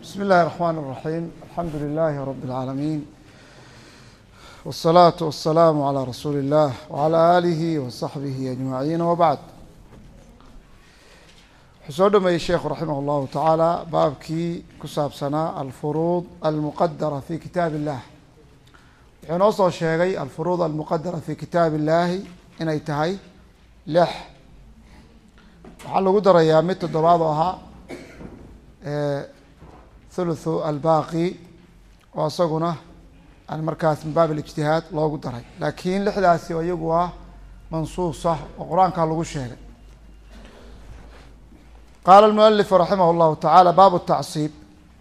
بسم الله الرحمن الرحيم الحمد لله رب العالمين والصلاة والسلام على رسول الله وعلى آله وصحبه أجمعين وبعد wuxuu soo dhameeyey sheekhu raximah اllahu tacaala baabkii ku saabsanaa alfuruud almuqadara fi kitaab illah wuxuu inoo soo sheegay alfuruud almuqadara fi kitaab illahi inay tahay lix waxaa lagu darayaa mid toddobaad oo ahaa thuluthu albaqi oo isaguna aan markaas min baab alijtihaad loogu daray laakiin lixdaasi oo iyagu ah mansuusa oo qur-aanka lagu sheegay qaala almualifu raximah اllahu tacaala baabu الtacsiib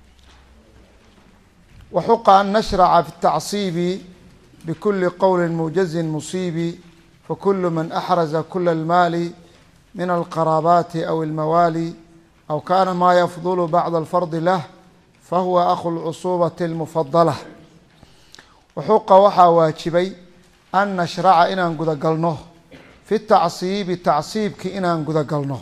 waxuqa an nashraca fi الtacsiibi bkuli qowli muujazin musiibi fakulu man axraza kula اlmaali min alqaraabaati aw اlmawaali aw kana ma yafdulu bacda alfardi lah fahuwa akhu lcusuubati اlmufadala waxuqa waxaa waajibay an nashraca inaan gudagalno fi tacsiibi tacsiibki inaan gudagalno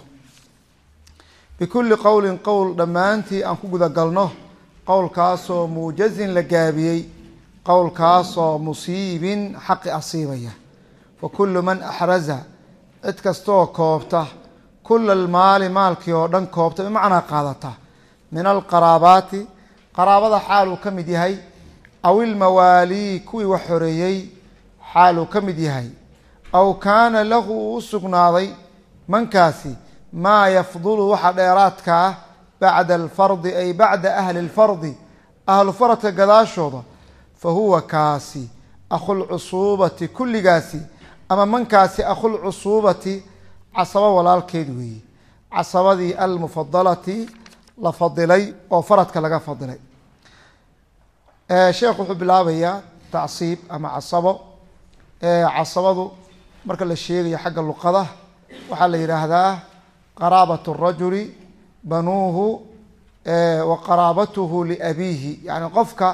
bikulli qowlin qowl dhammaantii aan ku gudagalno qowlkaasoo muujazin la gaabiyey qowlkaasoo musiibin xaqi asiibaya fa kullu man axraza cid kastaoo koobta kula almaali maalkii oo dhan koobta bimacnaa qaadata min alqaraabaati qaraabada xaaluu ka mid yahay aw ilmawaalii kuwii wax xoreeyey xaaluu ka mid yahay aw kaana lahu uu u sugnaaday mankaasi maa yafdulu waxa dheeraadka ah bacda alfardi ay bacda ahli lfardi ahlu faradka gadaashooda fa huwa kaasi akhulcusuubati kulligaasi ama mankaasi akhulcusuubati casabo walaalkeed weeye casabadii almufadalati la fadilay oo faradka laga fadilay sheekhu wuxuu bilaabayaa tacsiib ama casabo casabadu marka la sheegayo xagga luqada waxaa la yidhaahdaa qaraabat الrajuli banuuhu wa qaraabatuhu liabiihi yani qofka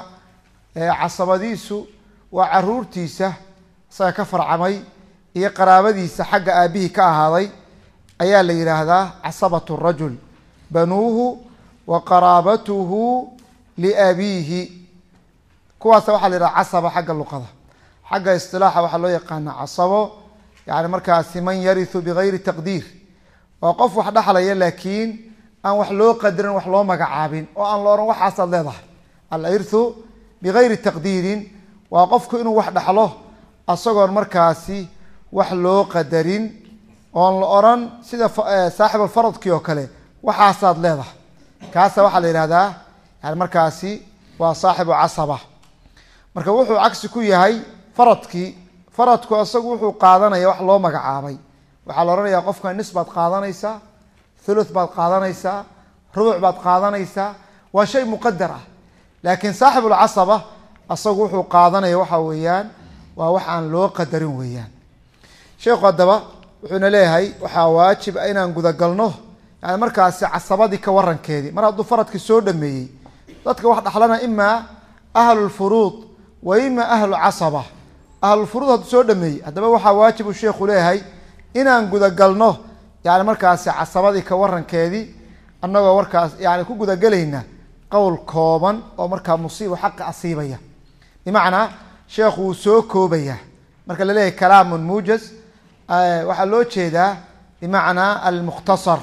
casabadiisu waa caruurtiisa isaga ka farcamay iyo qaraabadiisa xagga aabihii ka ahaaday ayaa la yidhaahdaa casabat الrajul banuuhu wa qaraabatuhu liabiihi kuwaasa waxaa la yidhaha casaba xagga luqada xagga isilaaxa waxaa loo yaqaana casabo yani markaasi man yariثu bigayri taqdiir waa qof wax dhexlaya laakiin aan wax loo qadarin wax loo magacaabin oo aan la ohan waxaasaad leedahay alirthu bigayri taqdiirin waa qofku inuu wax dhexlo isagoon markaasi wax loo qadarin oon la oran sida saaxib alfaradkii oo kale waxaasaad leedahay kaasa waxaa la yihahdaa yani markaasi waa saaxibu casaba marka wuxuu cagsi ku yahay faradkii faradku isagu wuxuu qaadanaya wax loo magacaabay waxaa la odhanayaa qofka nis baad qaadanaysaa thuluth baad qaadanaysaa rubuc baad qaadanaysaa waa shay muqadar ah laakiin saaxibulcasaba asagu wuxuu qaadanaya waxa weeyaan waa wax aan loo qadarin weeyaan sheekhu haddaba wuxuuna leeyahay waxaa waajib a inaan gudagalno yani markaasi casabadii ka warankeedii mar hadduu faradkii soo dhameeyey dadka wax dhaxlana imaa ahlulfuruud wa imaa ahlu casaba ahlulfuruud hadduu soo dhameeyey haddaba waxaa waajib uu sheekhu leeyahay inaan gudagalno yani markaasi casabadii ka warankeedii annagoo warkaas yani ku gudagelayna qowl kooban oo markaa musiibo xaqa asiibaya bimacnaa sheekhu wuu soo koobaya marka laleeyahay kalaamun muujaz waxaa loo jeedaa bimacnaa almukhtasar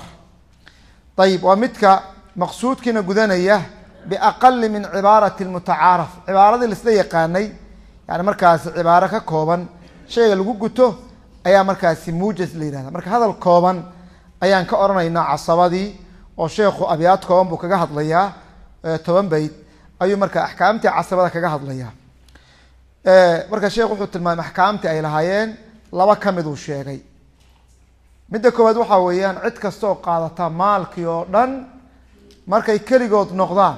ayib waa midka maqsuudkiina gudanaya biaqali min cibaarati mutacaaraf cibaaradii laisla yaqaanay yani markaasi cibaaro ka kooban shayga lagu guto ayaa markaasi muujaz la yihahda marka hadal kooban ayaan ka odhanaynaa casabadii oo sheekhu abyaad kooban buu kaga hadlayaa toban bayd ayuu marka axkaamtii casabada kaga hadlayaa marka sheekh wuxuu tilmaamay axkaamtii ay lahaayeen laba ka mid uu sheegay midda koowaad waxaa weeyaan cid kasta oo qaadata maalkii oo dhan markay keligood noqdaan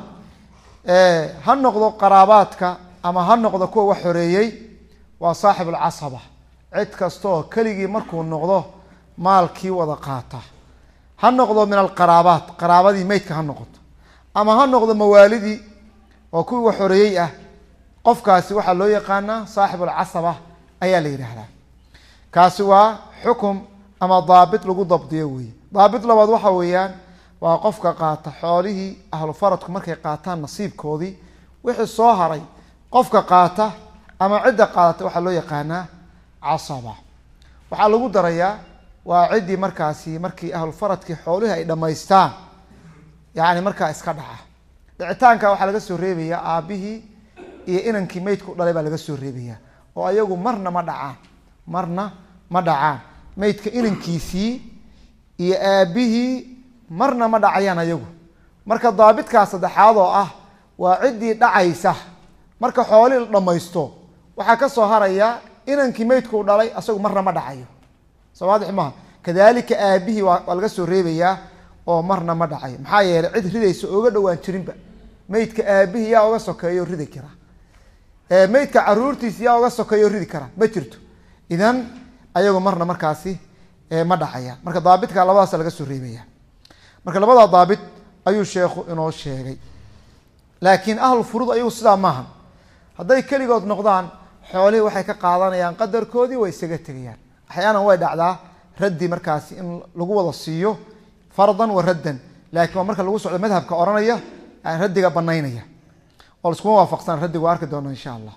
ha noqdo qaraabaadka ama ha noqdo kuwa wax xoreeyey waa saaxib alcasaba cid kasta oo keligii markuu noqdo maalkii wada qaata ha noqdo min alqaraabaat qaraabadii meydka ha noqoto ama ha noqdo mawaalidii oo kuwii wax xoreeyey ah qofkaasi waxaa loo yaqaanaa saaxib alcasaba ayaa la yidhaahdaa kaasi waa xukum ama daabit lagu dabdiyo weeye daabit labaad waxa weeyaan waa qofka qaata xoolihii ahlufaradku markay qaataan nasiibkoodii wixii soo haray qofka qaata ama cidda qaadata waxaa loo yaqaanaa casaba waxaa lagu darayaa waa ciddii markaasi markii ahlufaradkii xoolihii ay dhammaystaan yacni markaa iska dhaca dhicitaanka waxaa laga soo reebayaa aabbihii iyo inankii meydku dhalay baa laga soo reebayaa oo ayagu marna ma dhacaan marna ma dhacaan meydka inankiisii iyo aabbihii marna ma dhacayaan ayagu marka daabitkaa saddexaad oo ah waa ciddii dhacaysa marka xoolihii la dhammaysto waxaa ka soo haraya inankii meydku dhalay asagu marna ma dhacayo soo waadix maha kadalika aabihii waa waa laga soo reebayaa oo marna ma dhacayo maxaa yeelay cid ridaysa ooga dhowaan jirinba meydka aabihii yaa oga sokeeyo ridi kara meydka caruurtiisa yaa oga sokeeyo ridi kara ma jirto idan ayagu marna markaasi ma dhacayaan marka daabitka labadaas laga soo reebaya marka labada daabit ayuu sheekhu inoo sheegay laakiin ahlu furuud ayagu sidaa maaha hadday keligood noqdaan xoolihii waxay ka qaadanayaan qadarkoodii way isaga tegayaan axyaanan way dhacdaa raddi markaasi in lagu wada siiyo fardan wa raddan laakiin waa marka lagu socdo madhabka ohanaya raddiga banaynaya oo laskuma waafaqsan raddiga waa arki doona insha allah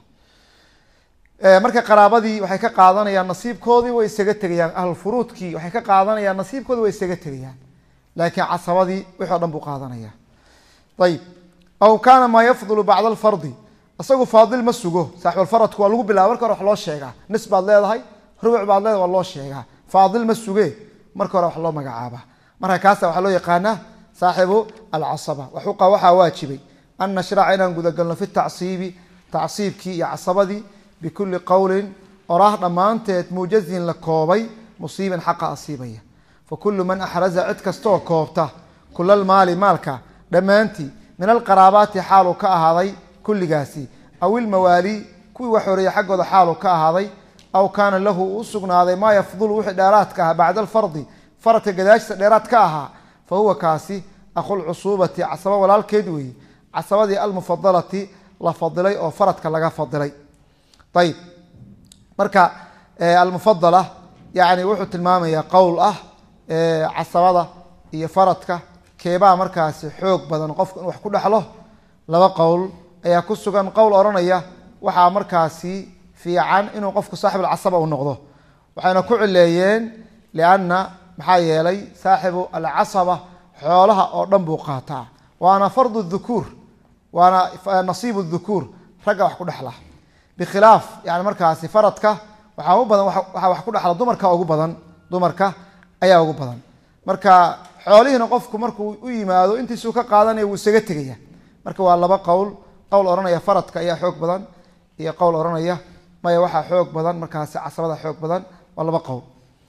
marka qaraabadii waxay ka qaadanayaan nasiibkoodii way isaga tegayaan ahlulfuruudkii waxay ka qaadanayaan nasiibkoodii way isaga tegayaan laakiin casabadii wixi o dhan buu qaadanaya ayib aw kaana maa yafdulu bacda alfardi isagu faadil ma sugo saaxibalfaradku waa lagu bilaba marka hore wax loo sheegaa nis baad leedahay rubuc baad leedahay waa loo sheegaa faadil ma suge marka hore wax loo magacaaba marka kaasa waxaa loo yaqaanaa saaxibu alcasaba waxuqa waxaa waajibay an nashraca inaan gudagalno fi tacsiibi tacsiibkii iyo casabadii bikuli qowlin oraah dhammaanteed muujazin la koobay musiiban xaqa asiibaya fakulu man axraza cid kastaoo koobta kulalmaali maalka dhammaantii min alqaraabaati xaaluu ka ahaaday kulligaasi aw ilmawaali kuwii wax horeeyey xaggooda xaaluu ka ahaaday aw kaana lahu uu sugnaaday maa yafdulu wixii dheeraadka ahaa bacda alfardi faradka gadaashisa dheeraad ka ahaa fa huwa kaasi akhulcusuubati casaba walaalkeed weeye casabadii almufadalati la fadilay oo faradka laga fadilay ayib marka almufadala yani wuxuu tilmaamayaa qowl ah casabada iyo faradka keebaa markaasi xoog badan qofku in wax ku dhexlo laba qowl ayaa ku sugan qowl odhanaya waxaa markaasi fiican inuu qofku saaxib alcasaba u noqdo waxayna ku cileeyeen lianna maxaa yeelay saaxibu alcasaba xoolaha oo dhan buu qaataa waana fardu dhukuur waana nasiibu dhukuur ragga wax ku dhexla bikhilaaf yani markaasi faradka waxaa u badan waxaa wax ku dhexla dumarka ugu badan dumarka ayaa ugu badan marka xoolihiina qofku markuu u yimaado intiisuu ka qaadanaya wuu isaga tegaya marka waa laba qowl qowl odhanaya faradka ayaa xoog badan iyo qowl odhanaya maya waxaa xoog badan markaasi casabada xoog badan waa laba qowl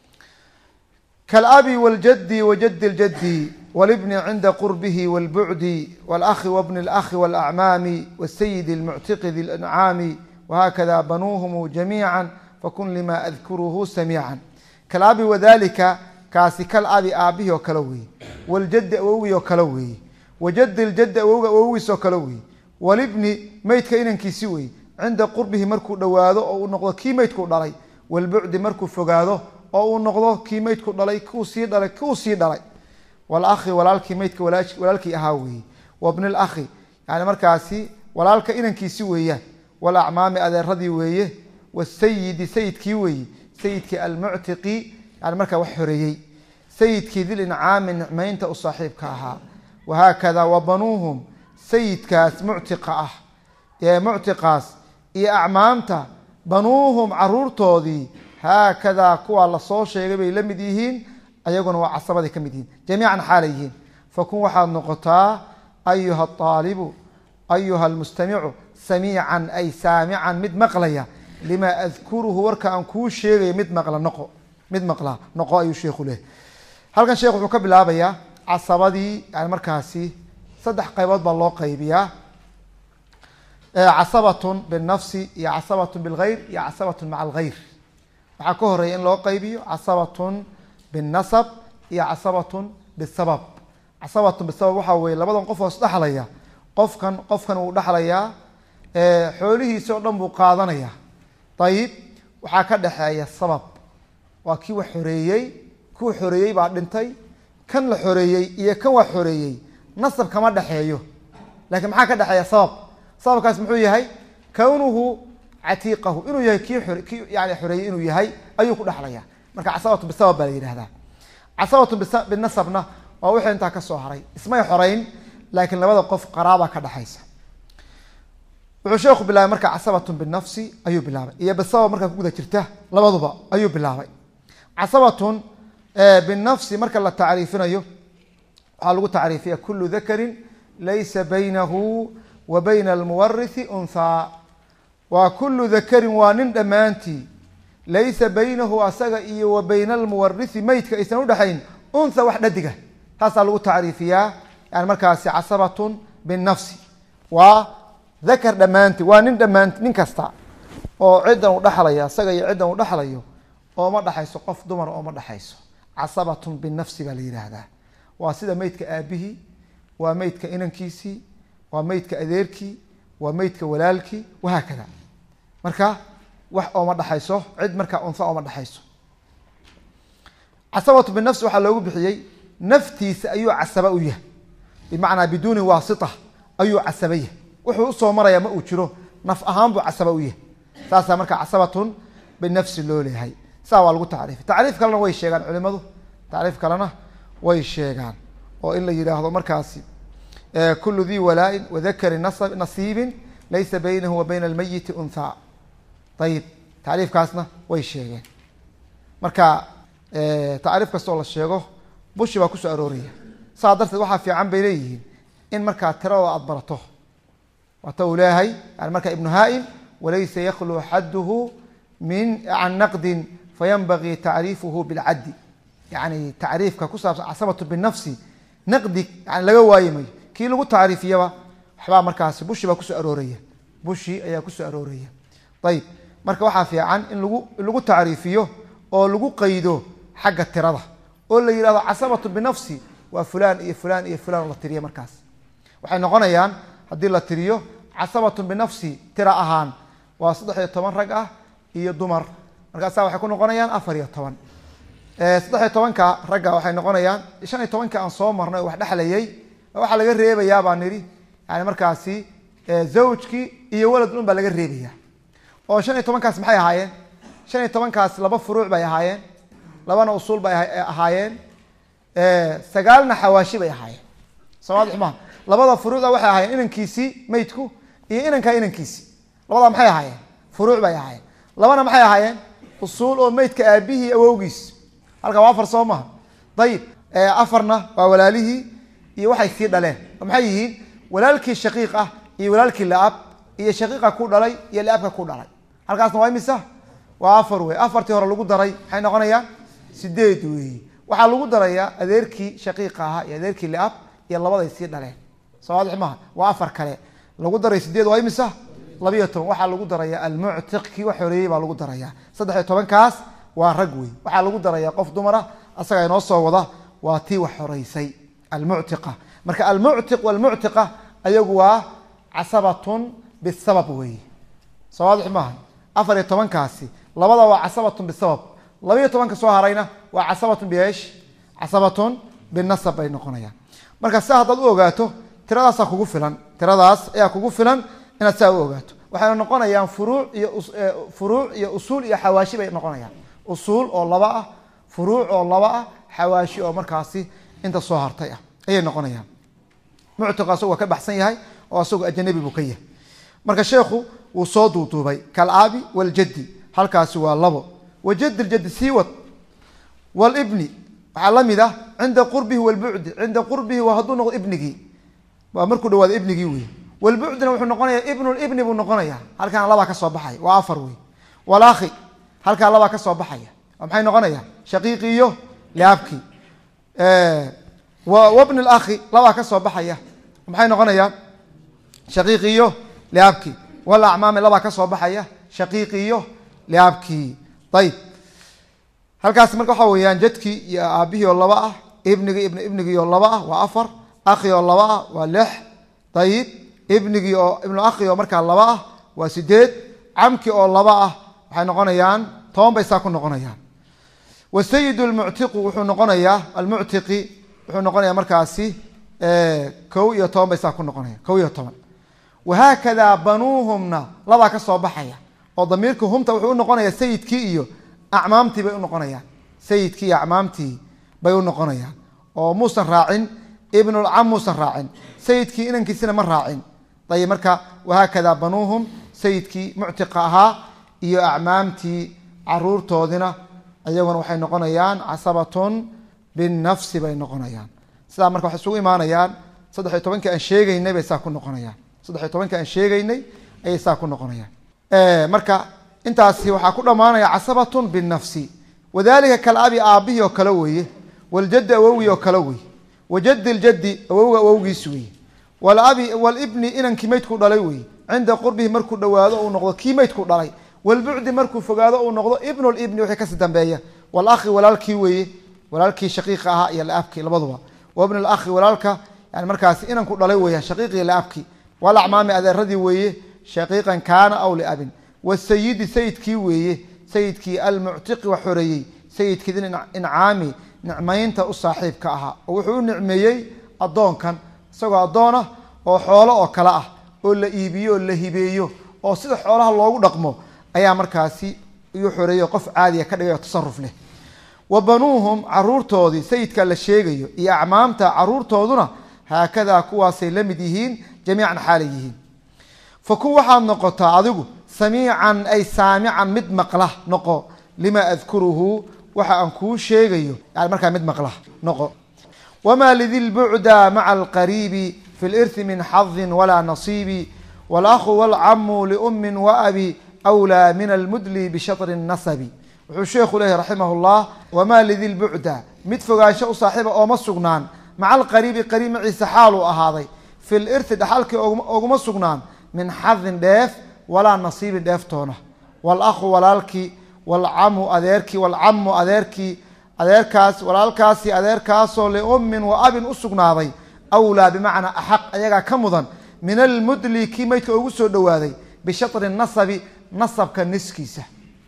kalabi wاljadi wajadi اljadi wاlbni cinda qurbihi wاlbucdi wاlأhi wbni اlأhi wاlأcmaami wالsayid اlmuctiqi di اlancaami whakada banuuhum jamiica fakun lima adkuruhu samiica kalabi wadalika kaasi kal abi aabihii oo kale weeye waljadi awowgii oo kale weeye wajadi ljadi awowga awowgiis oo kale weeye walibni meydka inankiisi weeye cinda qurbihi markuu dhowaado oo uu noqdo kii meydku dhalay walbucdi markuu fogaado oo uu noqdo kii meydku dhalay kuu sii dhalay kuu sii dhalay walahi walaalkii meydka walaalkii ahaa weeye wabni lahi yani markaasi walaalka inankiisi weeyaan walacmaami adeeradii weeye wasayidi sayidkii weeye sayidkii almuctiqi yani markaa wax horeeyey sayidkii dilincaami nicmaynta u saaxiibka ahaa wahaakada wa banuuhum sayidkaas muctiqa ah ee muctiqaas iyo acmaamta banuuhum caruurtoodii haakadaa kuwaa lasoo sheegay bay la mid yihiin ayaguna waa casabaday ka mid yihiin jamiican xaalay yihiin fakun waxaad noqotaa ayuha aalibu ayuha almustamicu samiican ay saamican mid maqlaya lima adkuruhu warka aan kuu sheegaya mid maqla noqo mid maqla noqo ayuu sheekhu leh halkan sheekh wuxuu ka bilaabayaa casabadii yani markaasi saddex qaybood baa loo qaybiyaa casabatun binafsi iyo casabatun bilgayr iyo casabatun maca algayr waxaa ka horeeya in loo qaybiyo casabatun binnasab iyo casabatun bisabab casabatun bisabab waxaa weye labadan qof oo isdhexlaya qofkan qofkan wuu dhexlayaa xoolihiisi oo dhan buu qaadanaya ayib waxaa ka dhexeeya sabab waa kii wax xoreeyey kuu xoreeyey baa dhintay kan la xoreeyey iyo kan wax xoreeyey nasab kama dhexeeyo laakiin maxaa ka dhexeeya sabab sababkaas muxuu yahay kownuhu catiiqahu inuu yahay kii or kii yani xoreeyey inuu yahay ayuu ku dhexlaya marka casabatu bisabab baa la yidhahdaa casabatu binasabna waa wixii intaa ka soo haray ismay xoreyn laakiin labada qof qaraaba ka dhexaysa wuxuu sheekhu bilaabay marka casabatun binafsi ayuu bilaabay iyo bisabab markaa kuguda jirta labaduba ayuu bilaabay casabatun binafsi marka la tacriifinayo waxaa lagu tacriifiya kulu dakarin laysa baynahu wa bayna almuwarithi unthaa waa kulu dakarin waa nin dhammaantii laysa baynahu asaga iyo wa bayna almuwarithi meydka aysan udhexayn untha wax dhadiga taasaa lagu tacriifiyaa yani markaasi casabatun binafsi waa dakar dhammaantii waa nin dhammaanti nin kasta oo ciddan u dhexlaya asaga iyo ciddan u dhexlayo ooma dhexayso qof dumar ooma dhexayso casabatun binafsi baa la yidhaahdaa waa sida meydka aabihii waa meydka inankiisii waa meydka adeerkii waa meydka walaalkii wahaakada marka wax ooma dhexayso cid markaa unha ooma dhexayso casabatu binafsi waxaa loogu bixiyey naftiisa ayuu casaba u yahay bimacnaa biduuni waasita ayuu casaba yahay wuxuu usoo maraya ma uu jiro naf ahaan buu casaba u yahay saasaa marka casabatun binafsi loo leeyahay saa waa lagu tacriifi tacriif kalena way sheegaan culimadu tacriif kalena way sheegaan oo in la yidhaahdo markaasi kulu dii walaa-in wadakari nasiibin laysa baynahu wa bayna almayiti unthaa ayib tacriifkaasna way sheegeen marka tacriif kastoo la sheego bushi baa kusoo arooraya saa darteed waxaa fiican bay leeyihiin in markaa tiradooda aada barato waata uu leeyahay yani marka ibnu haa-im walaysa yaklu xadduhu min can naqdin fayanbagii tacriifuhu bilcaddi yani tacriifka ku saabsan casabatu binafsi naqdi yani laga waayi mayo kii lagu tacriifiyaba waxbaa markaasi bushi baa kusoo arooraya bushi ayaa kusoo arooraya ayib marka waxaa fiican in lagu lagu tacriifiyo oo lagu qaydo xagga tirada oo la yihahdo casabatu binafsi waa fulan iyo fulan iyo fulan la tiriya markaas waxay noqonayaan haddii la tiriyo casabatun binafsi tira ahaan waa saddex iyo toban rag ah iyo dumar markaasa waxay ku noqonayaan afar iyo toban saddex iyo tobanka ragga waxay noqonayaan shan iyo tobanka aan soo marnay oo wax dhexlayay waxaa laga reebayaa baa nidhi yani markaasi zawjkii iyo walad un baa laga reebaya oo shan iyo tobankaas maxay ahaayeen shan iyo tobankaas laba furuuc bay ahaayeen labana usuul bay ahaayeen sagaalna xawaashi bay ahaayeen somaadix maha labada furuucda waxay ahaayeen inankiisii meydku iyo inanka inankiisii labada maxay ahaayeen furuuc bay ahaayeen labana maxay ahaayeen usuul oo meydka aabihii awowgiis halka waa afar soo maha ayib afarna waa walaalihii iyo waxay sii dhaleen oo maxay yihiin walaalkii shaqiiq ah iyo walaalkii laab iyo shaqiiqa ku dhalay iyo laabka ku dhalay halkaasna waa imisa waa afar wey afartii hore lagu daray maxay noqonayaan sideed wey waxaa lagu darayaa adeerkii shaqiiqa ahaa iyo adeerkii laab iyo labaday sii dhaleen sowaadix maha waa afar kale lagu daray sideed waa imisa labiyo toban waxaa lagu darayaa almuctiq kii wax horeeyey baa lagu darayaa saddex iyo tobankaas waa rag wey waxaa lagu darayaa qof dumara asaga inoo soo wada waa tii wax horeysay almuctiqa marka almuctiq walmuctiqa ayagu waa casabatun bisabab wey sowaadix maaha afar iyo tobankaasi labada waa casabatun bisabab labiyo tobanka soo harayna waa casabatun biesh casabatun binasab bay noqonayaan marka sia haddaad u ogaato tiradaasaa kugu filan tiradaas ayaa kugu filan inaad saa u ogaato waxayna noqonayaan furuuc iyo furuuc iyo usuul iyo xawaashi bay noqonayaan usuul oo laba ah furuuc oo laba ah xawaashi oo markaasi inta soo hartay ah ayay noqonayaan muctiqu asagu waa ka baxsan yahay oo asagu ajanabi buu ka yahay marka sheekhu wuu soo duuduubay kalaabi waljaddi halkaasi waa labo wajad ljaddi siiwad wlbni waxaa lamid ah cinda qurbihi wlbucdi cinda qurbihi waa hadduu noqdo ibnigii waa markuu dhawaado ibnigii wey wlbucdina wuxuu noqonaya ibnulibni buu noqonaya halkaana labaa ka soo baxaya waa afar wey walakhi halkaa labaa ka soo baxaya waa maxay noqonaya shaqiiqi iyo liaabkii wabni lakhi labaa ka soo baxaya maxay noqonayaan shaqiiqi iyo liaabkii walacmaami labaa ka soo baxaya shaqiiqi iyo liaabkii ayib halkaas marka waxaa weyaan jadkii iyo aabihii oo laba ah ibnigii ibn ibnigii oo laba ah waa afar akhi oo laba ah waa lix ayib ibnigii oo ibnu akhi oo markaa laba ah waa sideed camki oo laba ah waxay noqonayaan toban bay saa ku noqonayaan wasayid lmuctiqu wuxuu noqonayaa almuctiqi wuxuu noqonaya markaasi kow iyo toban bay saa ku noqonaya kow iyo toban wahaakadaa banuuhumna labaa ka soo baxaya oo damiirka humta wuxuu unoqonaya sayidkii iyo acmaamtii bay unoqonayaan sayidkii iyo acmaamtii bay unoqonayaan oo muusan raacin ibnulcam muusan raacin sayidkii inankiisina ma raacin ayib marka wahaakadaa banuuhum sayidkii muctiqa ahaa iyo acmaamtii caruurtoodina iyaguna waxay noqonayaan casabatun binafsi bay noqonayaan sidaa marka waxay isugu imaanayaan saddex iyo tobankii aan sheegeynay bay saa ku noqonayaan saddex iyo tobankii aan sheegeynay ayay saa ku noqonayaan marka intaasi waxaa ku dhammaanaya casabatun binafsi wadalika kalabi aabihii oo kale weeye waljadi awowgii oo kale weeye wajadi ljadi awowga awowgiis weeye walabi walibni inankii maydku dhalay weeye cinda qurbihi markuu dhawaado uu noqdo kii maydku dhalay walbucdi markuu fogaado uu noqdo ibnu libni wixii kasi dambeeya walakhi walaalkii weeye walaalkii shaqiiqa ahaa iyo laabkii labaduba wabn lakhi walaalka yani markaasi inanku dhalay weeyaan shaqiiqii laabkii walacmaami adeeradii weeye shaqiiqan kaana aw liabin wasayidi sayidkii weeye sayidkii almuctiqi wax xoreeyey sayidkii incaami nicmaynta u saaxiibka ahaa oo wuxuu u nicmeeyey addoonkan isagoo addoonah oo xoolo oo kale ah oo la iibiyo oo la hibeeyo oo sida xoolaha loogu dhaqmo ayaa markaasi iyu xoreeyey qof caadiya ka dhigay oo tasaruf leh wa banuuhum caruurtoodii sayidka la sheegayo iyo acmaamta caruurtooduna haakadaa kuwaasay la mid yihiin jamiican xaalay yihiin fa kun waxaad noqotaa adigu samiican ay saamican mid maqla noqo lima adkuruhu waxa aan kuu sheegayo yani markaa mid maqla noqo wamaa lidi lbucda maca alqariibi fi lirthi min xadin walaa nasiibi walahu walcamu liummin waabi wlaa min almudli bishatri nasabi wuxuu sheekhu leeyahy raximah llah wamaa lidi lbucda mid fogaansho u saaxiiba ooma sugnaan maca alqariibi qariib maciise xaaluu ahaaday fi lirthi dhaxalkii oguma sugnaan min xadin dheef walaa nasiibin dheeftoona walahu walaalkii walcamu adeerkii walcamu adeerkii adeerkaas walaalkaasi adeerkaasoo liummin wa abin u sugnaaday awlaa bimacnaa axaq ayagaa ka mudan min almudli kii maydka ugu soo dhowaaday bishatri nasabi nasabka niskiisa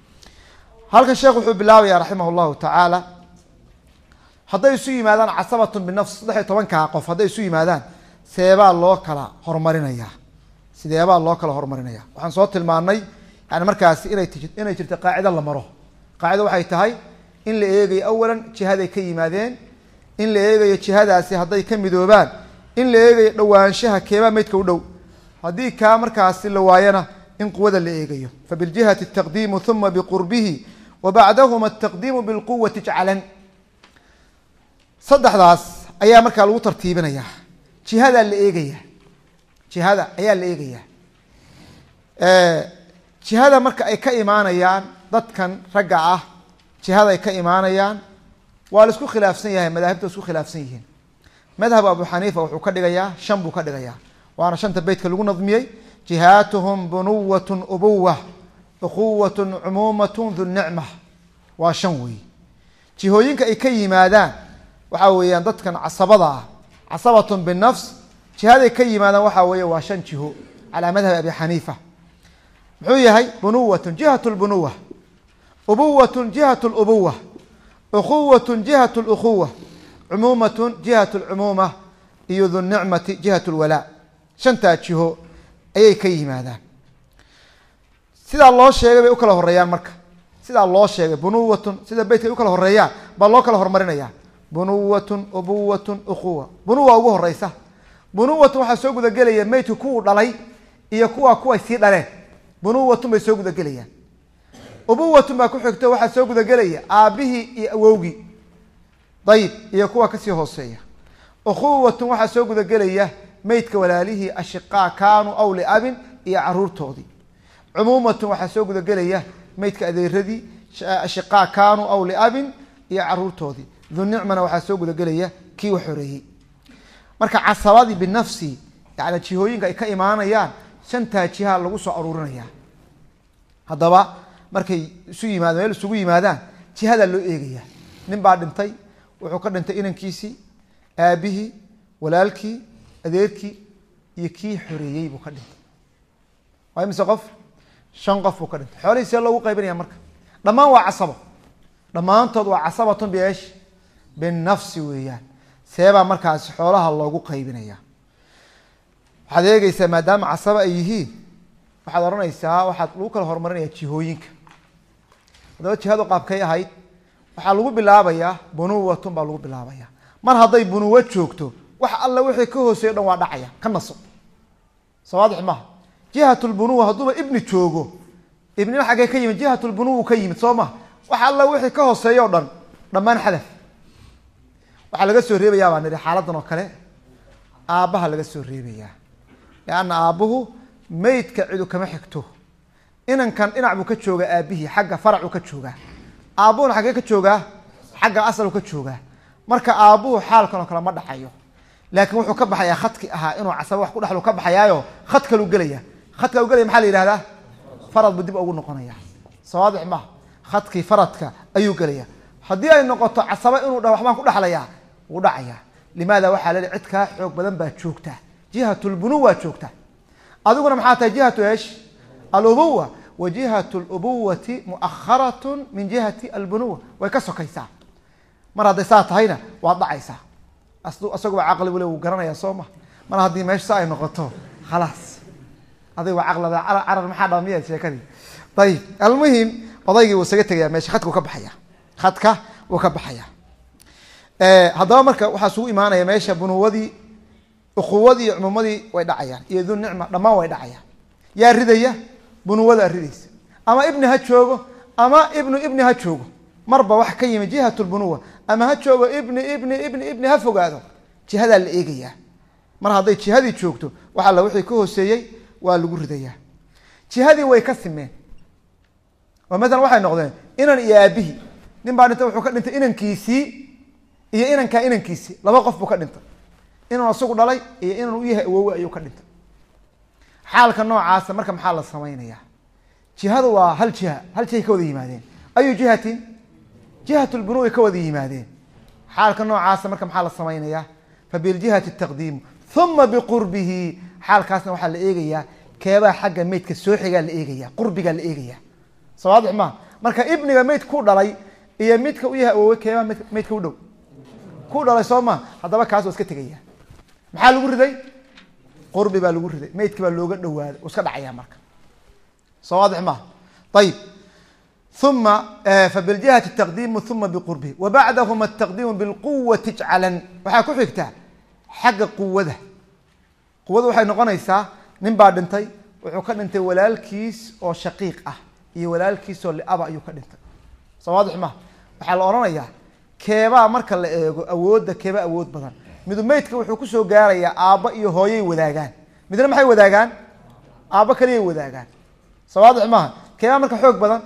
halkan sheekh wuxuu bilaabaya raximah llahu tacaala hadday isu yimaadaan casabatun binafs saddex iyo tobankaa qof hadday isu yimaadaan seebaa loo kala horumarinayaa sideebaa loo kala horumarinaya waxaan soo tilmaanay yani markaasi inay inay jirto qaacido la maro qaacido waxay tahay in la eegayo awalan jihaday ka yimaadeen in la eegayo jihadaasi hadday ka midoobaan in la eegayo dhowaanshaha keebaa meydka u dhow haddii kaa markaasi la waayana in quwada la eegayo fabiljihati taqdiimu uma biqurbihi wa bacdahuma ataqdiimu bilquwati jcalan saddexdaas ayaa markaa lagu tartiibinaya jihadaa la eegaya jihada ayaa la eegaya jihada marka ay ka imaanayaan dadkan ragga ah jihada ay ka imaanayaan waa la isku khilaafsan yahay madaahibta isku khilaafsan yihiin madhab abu xaniifa wuxuu ka dhigayaa shan buu ka dhigayaa waana shanta beytka lagu nadmiyey jihaatuhum bunuwatun ubuwa ukuwatun cumuumatun dunicma waa shan weey jihooyinka ay ka yimaadaan waxaa weeyaan dadkan casabada ah casabatun binafs jihaday ka yimaadaan waxaa weeye waa shan jiho calaa madhabi abi xaniifa muxuu yahay bunuwatun jihat lbunuwa ubuwatun jihat lubuwa ukuwatun jihat lukuwa cumuumatun jihat lcumuuma iyo dunicmati jihat lwalaa shantaa jiho ayay ka yimaadaan sidaa loo sheegay bay u kala horeeyaan marka sidaa loo sheegay bunuwatun sida beytka ay u kala horeeyaan baa loo kala horumarinaya bunuwatun ubuwatun ukuwa bunuwa ugu horeysa bunuwatun waxaa soo gudagelaya meydka kuwuu dhalay iyo kuwa kuway sii dhaleen bunuwatun bay soo gudagelayaan ubuwatun baa ku xigto waxaa soo gudagelaya aabihii iyo awowgii dayib iyo kuwa kasii hooseeya ukhuwatun waxaa soo gudagelaya meydka walaalihii ashiqaa kaanuu aw liabin iyo caruurtoodii cumuumatun waxaa soo gudagelaya meydka adeeradii ashiqaa kaanuu aw liabin iyo caruurtoodii dunicmana waxaa soo gudagelaya kii wax horeeyey marka casabadii binafsi yani jihooyinka ay ka imaanayaan shantaa jiha lagu soo aruurinaya haddaba markay isu yimaad meel isugu yimaadaan jihadaa loo eegaya nin baa dhintay wuxuu ka dhintay inankiisii aabihii walaalkii adeerkii iyo kii xoreeyey buu ka dhintay waa imise qof shan qof buu ka dhintay xoolihii see loogu qaybinaya marka dhammaan waa casabo dhammaantood waa casabatun biesh binafsi weeyaan seebaa markaasi xoolaha loogu qaybinaya waxaad eegeysaa maadaama casabo ay yihiin waxaad odhanaysaa waxaad lagu kala horumarinaya jihooyinka haddaba jihadu qaabkay ahayd waxaa lagu bilaabayaa bunuwatun baa lagu bilaabaya mar hadday bunuwo joogto wax alla wixii ka hooseeyo dhan waa dhacaya ka naso soo waadix maha jihat lbunuwa hadduuba ibni joogo ibnina xaggee ka yimid jihat lbunuwa ka yimid soo maha wax alla wixii ka hooseeyo o dhan dhammaan xadaf waxaa laga soo reebayaa baa nidhi xaaladan oo kale aabbaha laga soo reebayaa leanna aabbuhu meydka cidu kama xigto inankan dhinac buu ka joogaa aabihii xagga faracuu ka joogaa aabbuhuna xaggee ka joogaa xagga asaluu ka joogaa marka aabbuhu xaalkan oo kale ma dhacayo laakiin wuxuu ka baxayaa khadki ahaa inuu casaba wax ku dhexlu ka baxayaayo khad kalu gelaya khadka u gelaya maxaa la yihahdaa farad buu dib ugu noqonaya sawaadix maha khadkii faradka ayuu gelaya haddii ay noqoto casaba inuu dha waxbaan ku dhexlayaa wuu dhacaya limaada waxaa leli cid kaa xoog badan baa joogta jihat lbunuwa joogta adiguna maxaa tahay jihatu esh alubuwa wa jihat lubuwati muaharatun min jihati albunuwa way ka sokaysaa mar hadday saa tahayna waad dhacaysaa isaguba caqli wule wuu garanaya soo ma mar haddii meesha sa ay noqoto khalaas adig waa caqlada carar maxaa dhama miya sheekadii ayib almuhim odaygii wuu isaga tegaya meesha khadka wuu ka baxaya khadka wuu ka baxaya haddaba marka waxaa isugu imaanaya meesha bunuwadii ukuwadii iyo cumuumadii way dhacayaan iyo du nicma dhammaan way dhacayaan yaa ridaya bunuwadaa ridaysa ama ibni ha joogo ama ibnu ibni ha joogo marba wax ka yimi jihat lbunuwa ama ha joogo ibni ibni ibni ibni ha fogaado jihadaa la eegayaa mar hadday jihadii joogto wax alla wixii ka hooseeyey waa lagu ridayaa jihadii way ka simeen oo maalan waxay noqdeen inan iyo aabihii nin baa dhintay wuxuu ka dhintay inankiisii iyo inankaa inankiisii laba qof buu ka dhintay inuu isagu dhalay iyo inan u yahay awowe ayuu ka dhintay xaalka noocaasa marka maxaa la samaynayaa jihadu waa hal jiha hal jihay ka wada yimaadeen ayu jihatin jihat lbunuwi ka wada yimaadeen xaalka noocaasa marka maxaa la samaynayaa fabiljihati taqdiimu uma biqurbihi xaalkaasna waxaa la eegayaa keebaa xagga meydka soo xigaa la eegaya qurbigaa la eegaya soo waadix maa marka ibniga meyd ku dhalay iyo midka u yahay awowe keebaa m meydka u dhow ku dhalay soo ma haddaba kaas waa iska tegaya maxaa lagu riday qurbi baa lagu riday meydki baa looga dhawaaday iska dhacaya marka soo waadix maha ayib uma fabiljihati taqdiimu uma biqurbihi wa bacdahuma ataqdiimu bilquwati ijcalan waxaa ku xigtaa xagga quwada quwada waxay noqonaysaa nin baa dhintay wuxuu ka dhintay walaalkiis oo shaqiiq ah iyo walaalkiis oo liaba ayuu ka dhintay soo waadix maha waxaa la odhanayaa keebaa marka la eego awoodda keebaa awood badan midu meydka wuxuu kusoo gaarayaa aabba iyo hooyay wadaagaan midna maxay wadaagaan aabba kaliyay wadaagaan soo waadix maaha keebaa marka xoog badan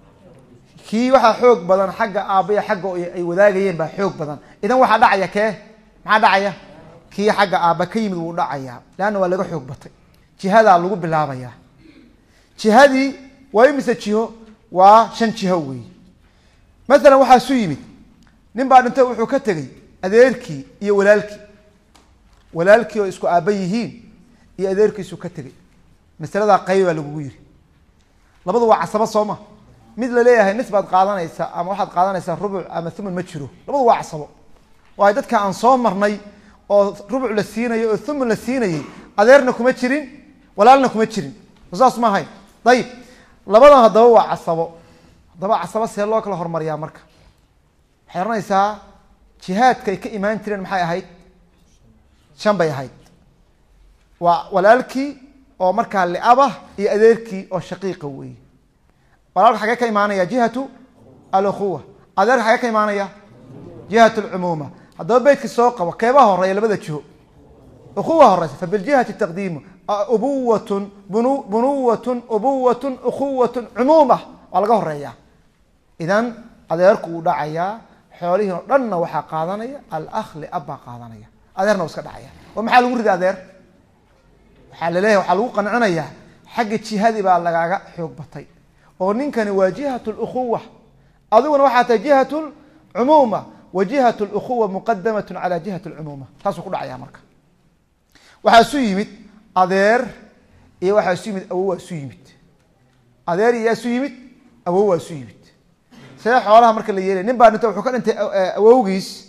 kii waxaa xoog badan xagga aabba iyo xagga ay wadaagayeen baa xoog badan idan waxaa dhacaya kee maxaa dhacaya kii xagga aabba ka yimid wuu dhacayaa leanna waa laga xoog batay jihadaa lagu bilaabayaa jihadii waa imise jiho waa shan jiho wey maalan waxaa isu yimid nin baa dhintay wuxuu ka tegey adeerkii iyo walaalkii walaalkii oo isku aabba yihiin iyo adeerkiisuu ka tegey masaladaa qayb baa lagugu yiri labadu waa casabo soo ma mid laleeyahay nis baad qaadanaysaa ama waxaad qaadanaysaa rubuc ama thuman ma jiro labadu waa casabo waayo dadka aan soo marnay oo rubuc la siinayo oo thuman la siinayay adeerna kuma jirin walaalna kuma jirin saas ma ahayn ayib labadan haddaba waa casabo haddaba casabo see loo kala hormariyaa marka waxay ohanaysaa jihaadka ay ka imaan jireen maxay ahayd shan bay ahayd waa walaalkii oo markaa liabah iyo adeerkii oo shaqiiqa weeye walaalka xagee ka imaanaya jihatu alukhuwa adeerka xagee ka imaanaya jihat alcumuuma haddaba beytka soo qabo keebaa horeeya labada jiho ukhuwa horeysa fabiljihati taqdiimu ubuwatun bunu bunuwatun ubuwatun ukhuwatun cumuuma waa laga horeeyaa idan adeerku wuu dhacayaa xoolihii oo dhanna waxaa qaadanaya alakh liab baa qaadanaya adeerna wuu iska dhacaya oo maxaa lagu rida adeer waxaa laleeyahay waxaa lagu qancinayaa xagga jihadii baa lagaaga xoog batay oo ninkani waa jihat lukhuwa adiguna waxaa tahay jihat lcumuuma wa jihat lukhuwa muqadamat cala jihat lcumuuma taasuu ku dhacaya marka waxaa isu yimid adeer iyo waxaa isu yimid awow waa isu yimid adeer iyaa isu yimid awow waa isu yimid see xoolaha marka la yeelay nin baa dhintay wuxuu ka dhintay awowgiis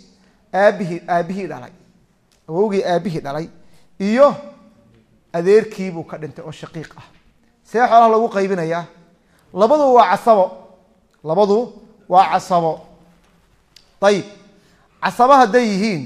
aabihii aabihii dhalay awowgii aabihii dhalay iyo adeerkiibuu ka dhintay oo shaqiiq ah see xoolaha lagu qaybinayaa labadu waa casabo labadu waa casabo ayib casabo hadday yihiin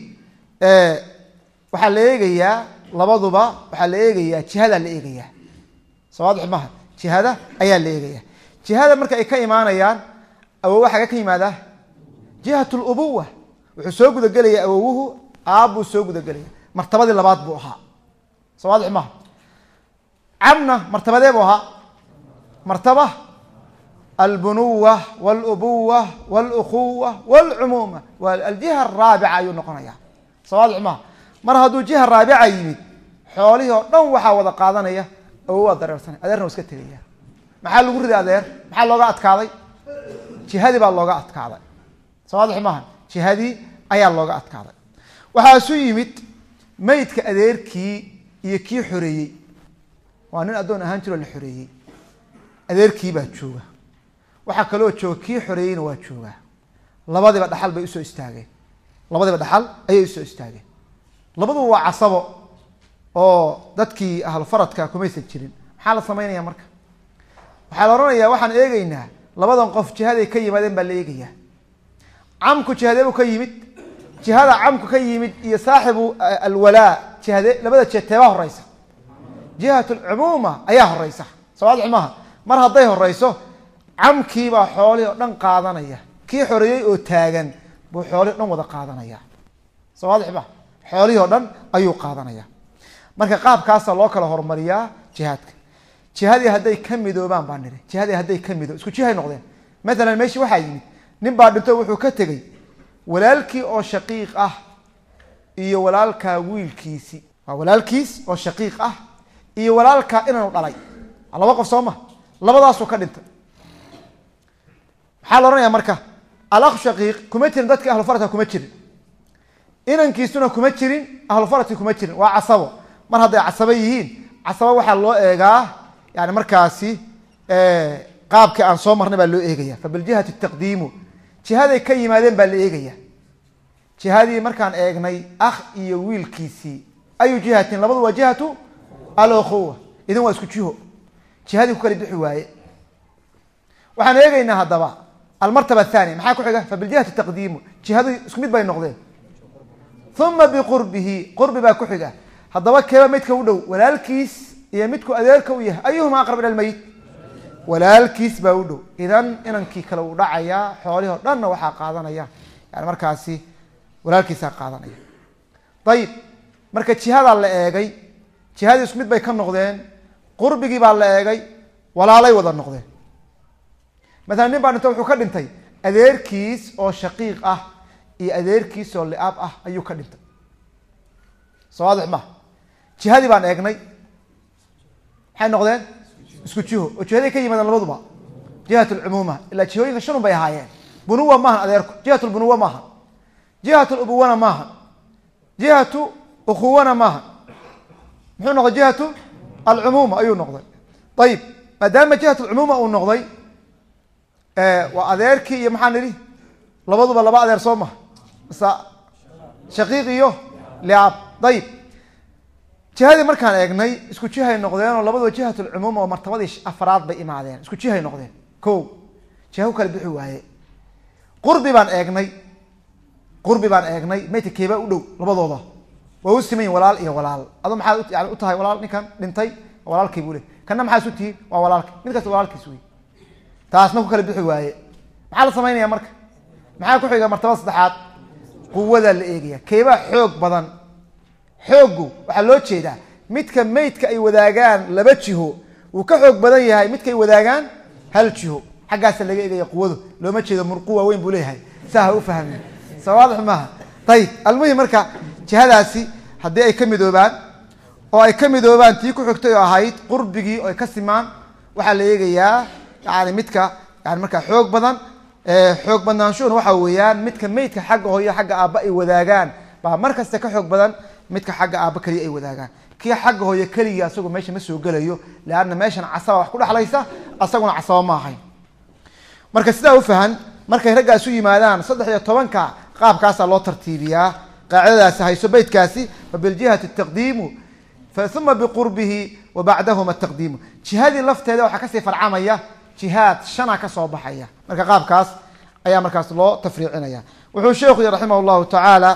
waxaa la eegayaa labaduba waxaa la eegayaa jihadaa la eegayaa sawaadix maha jihada ayaa la eegaya jihada marka ay ka imaanayaan awowa xaga ka yimaadaa jihat lubuwa wuxuu soo gudagelaya awowuhu aabbuu soo gudagelaya martabadii labaad buu ahaa sawaadix maha camna martabadee buu ahaa martaba albunuwa wاlubuwa wاlukhuwa wاlcumuuma aljiha araabica ayuu noqonaya sawaadix maha mar hadduu jiha raabica yimid xoolihii oo dhan waxaa wada qaadanaya awowaa dareersanay adeerna waa iska tegaya maxaa lagu riday adeer maxaa looga adkaaday jihadii baa looga adkaaday sawaadix maaha jihadii ayaa looga adkaaday waxaa isu yimid meydka adeerkii iyo kii xoreeyey waa nin addoon ahaan jiroo la xoreeyey adeerkii baa jooga waxaa kaloo jooga kii xoreeyeyna waa joogaa labadiba dhaxal bay usoo istaageen labadiba dhaxal ayay usoo istaageen labaduba waa casabo oo dadkii ahlu faradka kumaysan jirin maxaa la samaynaya marka waxaa la odhanayaa waxaan eegeynaa labadan qof jihaday ka yimaadeen baa la eegayaa camku jihadeebuu ka yimid jihada camku ka yimid iyo saaxibu alwalaa jihade labada jiha teebaa horeysa jihat alcumuuma ayaa horeysa sawaadix maaha mar hadday horeyso camkiibaa xoolihii oo dhan qaadanaya kii xoreeyey oo taagan buu xoolihii o dhan wada qaadanaya sawaadix maha xoolihii o dhan ayuu qaadanaya marka qaabkaasa loo kala horumariyaa jihaadka jihadii hadday ka midoobaan baa niri jihadii hadday ka midoo isku jihay noqdeen maalan meeshii waxaa yimid nin baa dhinto wuxuu ka tegey walaalkii oo shaqiiq ah iyo walaalkaa wiilkiisi waa walaalkiis oo shaqiiq ah iyo walaalkaa inanu dhalay laba qof soo ma labadaasuu ka dhintay maxaa la odhanaya marka alakh shaqiiq kuma jirin dadkii ahlufaradka kuma jirin inankiisuna kuma jirin ahlufaradki kuma jirin waa casabo mar hadday casabo yihiin casabo waxaa loo eegaa yani markaasi qaabkii aan soo marnay baa loo eegaya fabiljihati taqdiimu jihaday ka yimaadeen baa la eegaya jihadii markaan eegnay akh iyo wiilkiisii ayu jihatin labadu waa jihatu alukhuwa idin waa isku jiho jihadii ku kala bixi waaye waxaan eegeynaa haddaba almartaba athaniya maxaa ku xiga fabiljihati taqdiimu jihadu isku mid bay noqdeen uma biqurbihi qurbi baa ku xiga haddaba keeba midka u dhow walaalkiis iyo midku adeerka u yahay ayuhuma aqrab ila lmeyit walaalkiis baa u dhow idan inankii kale uu dhacayaa xoolihii o dhanna waxaa qaadanaya yani markaasi walaalkiisaa qaadanaya ayib marka jihadaa la eegay jihadii isku mid bay ka noqdeen qurbigii baa la eegay walaalay wada noqdeen maalan nin baa dhinta wuxuu ka dhintay adeerkiis oo shaqiiq ah iyo adeerkiis oo liaab ah ayuu ka dhintay sawaadix maha jihadii baan eegnay maxay noqdeen isku jiho oo jihaday ka yimaadeen labaduba jihat lcumuuma ilaa jihooyinka shanun bay ahaayeen bunuwa maahan adeerku jihat lbunuwa maaha jihat lubuwana maaha jihatu ukhuwana maaha muxuu noqday jihatu alcumuuma ayuu noqday ayib maadaama jihat lcumuuma uu noqday waa adeerkii iyo maxaa nidhi labaduba laba adeer soo maha mase shaqiiq iyo liaab ayib jihadii markaan eegnay isku jihay noqdeen oo labaduba jihat lcumuum oo martabadii afraad bay imaadeen isku jihay noqdeen ko jiha ku kala bixi waaye qurbi baan eegnay qurbi baan eegnay maydka keebaa u dhow labadooda waa u siman yihin walaal iyo walaal ado maxaad yani u tahay walaal ninkan dhintay walaalkay buu le kanna maxaa isu tihiin waa walaalka mid kasta walaalkiis wey taasna ku kala bixi waaye maxaa la samaynaya marka maxaa ku xiga martabada saddexaad quwadaa la eegaya keebaa xoog badan xooggu waxaa loo jeedaa midka meydka ay wadaagaan laba jiho wuu ka xoog badan yahay midkaay wadaagaan hal jiho xaggaasa laga eegaya quwadu looma jeedo murqu waaweyn buu leeyahay saa ha u fahmin sawaadix maaha ayib almuhim marka jihadaasi haddii ay ka midoobaan oo ay ka midoobaan tii ku xigtay oo ahayd qurbigii oo ay ka simaan waxaa la eegayaa yani midka yani markaa xoog badan xoog badnaanshuhuna waxa weeyaan midka meydka xagga hooyo xagga aabba ay wadaagaan baa mar kasta ka xoog badan midka xagga aabba keliya ay wadaagaan kii xagga hooyo keligii asagoo meesha ma soo gelayo leanna meeshan casaba wax ku dhexlaysa asaguna casaba ma ahayn marka sidaa ufahan markay raggaa isu yimaadaan saddex iyo tobanka qaabkaasaa loo tartiibiyaa qaacidadaasi hayso beytkaasi fabiljihati taqdiimu uma biqurbihi wa bacdahuma taqdiimu jihadii lafteeda waxaa kasii farcamaya jihaad shana kasoo baxaya marka qaabkaas ayaa markaas loo tafriicinaya wuxuu sheekhu yii raximah llahu tacaala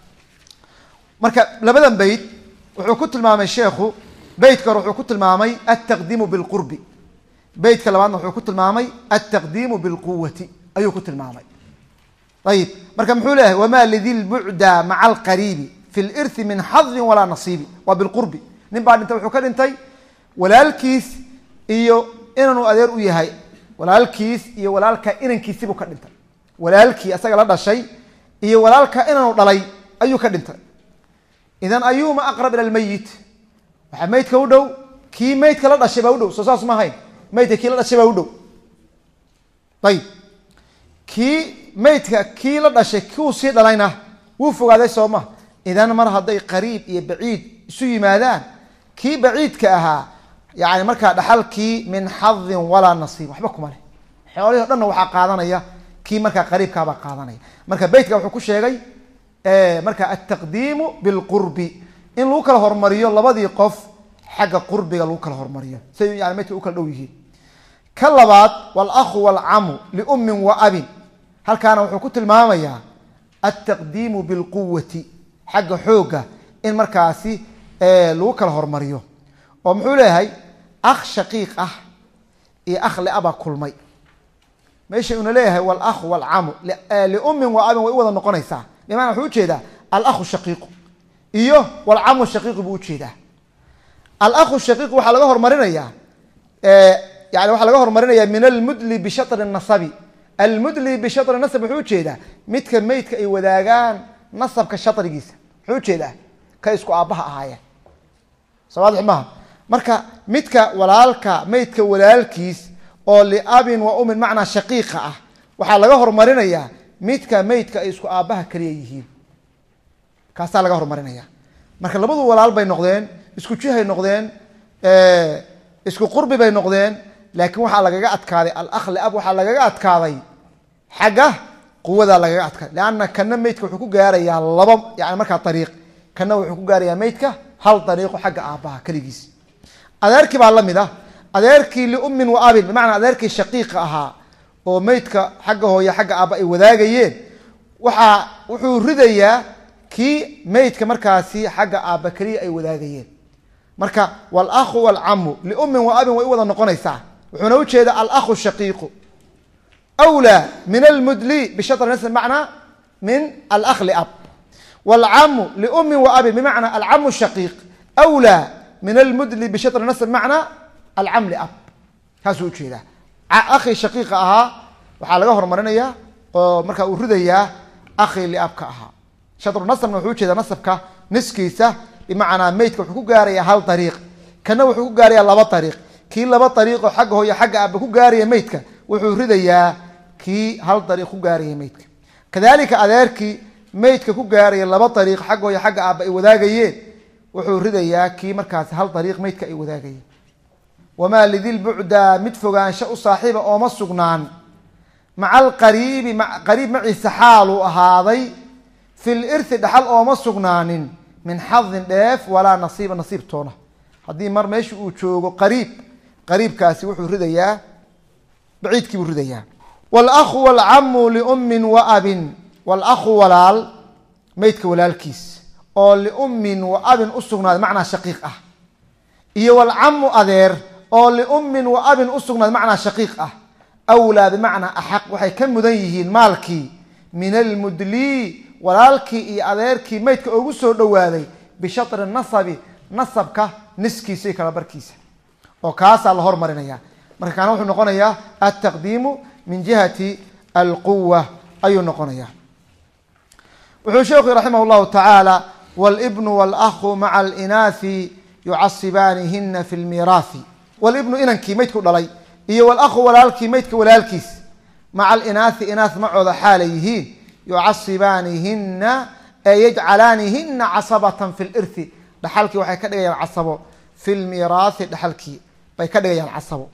marka labadan beyt wuxuu ku tilmaamay sheekhu beytka hore wuxuu ku tilmaamay altaqdiimu bilqurbi beytka labaadna wuxuu ku tilmaamay altaqdiimu bilquwati ayuu ku tilmaamay ayib marka muxuu leeyahay wama lidi lbucda maca alqariibi fi lirthi min xadin walaa nasiibi waa bilqurbi nin baa dhintay wuxuu ka dhintay walaalkiis iyo inanuu adeer u yahay walaalkiis iyo walaalka inankiisibuu ka dhintay walaalkii asaga la dhashay iyo walaalka inanu dhalay ayuu ka dhintay idan ayuma aqrab ila lmeyit waxaa meydka u dhow kii meydka la dhashay baa u dhow soo saas ma ahayn meydka kii la dhashay baa u dhow ayib kii meydka kii la dhashay kiuu sii dhalayna wuu fogaaday soo ma idan mar hadday qariib iyo baciid isu yimaadaan kii baciidka ahaa yani markaa dhaxalkii min xadin walaa nasiib waxba kuma leh xoolihii o dhanna waxaa qaadanaya kii markaa qariibkaabaa qaadanaya marka beytka wuxuu ku sheegay marka altaqdiimu bilqurbi in lagu kala hormariyo labadii qof xagga qurbiga lagu kala hormariyo siay yani meydka u kala dhow yihiin ka labaad walahu walcamu liummin wa abin halkaana wuxuu ku tilmaamayaa altaqdiimu bilquwati xagga xoogga in markaasi lagu kala hormariyo oo muxuu leeyahay akh shaqiiq ah iyo akh liabaa kulmay meesha una leeyahay walahu walcamu liummin wa abin way u wada noqonaysaa bimana wuxuu ujeedaa alahu shaqiiqu iyo walcamu shaqiiqu buu ujeedaa alahu shaqiiqu waxaa laga hormarinayaa yani waxaa laga hormarinaya min almudli bishatri nasabi almudli bishatri nasab wuxuu ujeedaa midka meydka ay wadaagaan nasabka shatrigiisa muxuu ujeedaa ka isku aabbaha ahaayeen soo waadix maha marka midka walaalka meydka walaalkiis oo liabin wa umin macnaa shaqiiqa ah waxaa laga hormarinayaa midka meydka ay isku aabbaha kaliya yihiin kaasaa laga hormarinaya marka labadu walaal bay noqdeen isku jihay noqdeen isku qurbi bay noqdeen laakiin waxaa lagaga adkaaday alakh liab waxaa lagaga adkaaday xagga quwadaa lagaga adkaaday leanna kana meydka wuxuu ku gaarayaa laba yani markaa ariiq kana wuxuu ku gaarayaa meydka hal dariiqo xagga aabbaha keligiis adeerkii baa la mid ah adeerkii liummin wa abin bimacnaa adeerkii shaqiiqa ahaa oo meydka xagga hooye xagga aabba ay wadaagayeen waxaa wuxuu ridayaa kii meydka markaasi xagga aabba keliya ay wadaagayeen marka walahu walcamu liummin wa abin way u wada noqonaysaa wuxuuna ujeeda alahu shaqiiqu wlaa min almudli bishatr nas macnaa min alakh liab wlcamu liummin wa abin bimacnaa alcamu shaqiiq wlaa min almudli bishatri nasb macnaa alcam liab kaasuu ujeedaa akhi shaqiiqa ahaa waxaa laga hormarinayaa oo markaa uu ridayaa akhi liabka ahaa shatru nasbna wuxuu ujeedaa nasabka niskiisa bimacnaa meydka wuxuu ku gaarayaa hal ariiq kana wuxuu ku gaarayaa laba ariiq kii laba ariiqoo xagga hooyo xagga aaba ku gaaraya meydka wuxuu ridayaa kii hal ariiq ku gaaraya meydka kadalika adeerkii meydka ku gaaraya laba ariiq xagga hooyo xagga aaba ay wadaagayeen wuxuu ridayaa kii markaasi hal ariiq meydka ay wadaagayeen wamaa lidilbucda mid fogaansho u saaxiiba ooma sugnaan maca alqariibi qariib maciisa xaaluu ahaaday fi lirthi dhaxal ooma sugnaanin min xadin dheef walaa nasiiba nasiib toona haddii mar meesha uu joogo qariib qariibkaasi wuxuu ridayaa baciidkii buu ridayaa walahu walcamu liummin wa abin walahu walaal meydka walaalkiis oo liummin wa abin u sugnaaday macnaa shaqiiq ah iyo walcamu adeer oo liummin wa abin u sugnaaday macnaa shaqiiq ah awlaa bimacnaa axaq waxay ka mudan yihiin maalkii min almudlii walaalkii iyo adeerkii meydka ugu soo dhowaaday bishatri nasabi nasabka niskiisa iyo kala barkiisa oo kaasaa la hormarinaya marka kaana wuxuu noqonayaa altaqdiimu min jihati alquwa ayuu noqonaya wuxuu sheekhu raximah llahu tacaala wlbnu wاlahu maca alinaasi yucasibaanihina fi lmiiraahi wlibnu inankii meydku dhalay iyo wlahu walaalkii meydka walaalkiis maca alinaasi inaas macooda xaalay yihiin yucasibaanihina ee yajcalaanihina casabatan fi lirthi dhaxalkii waxay ka dhigayaan casabo fi lmiiraahi dhaxalkii bay ka dhigayaan casabo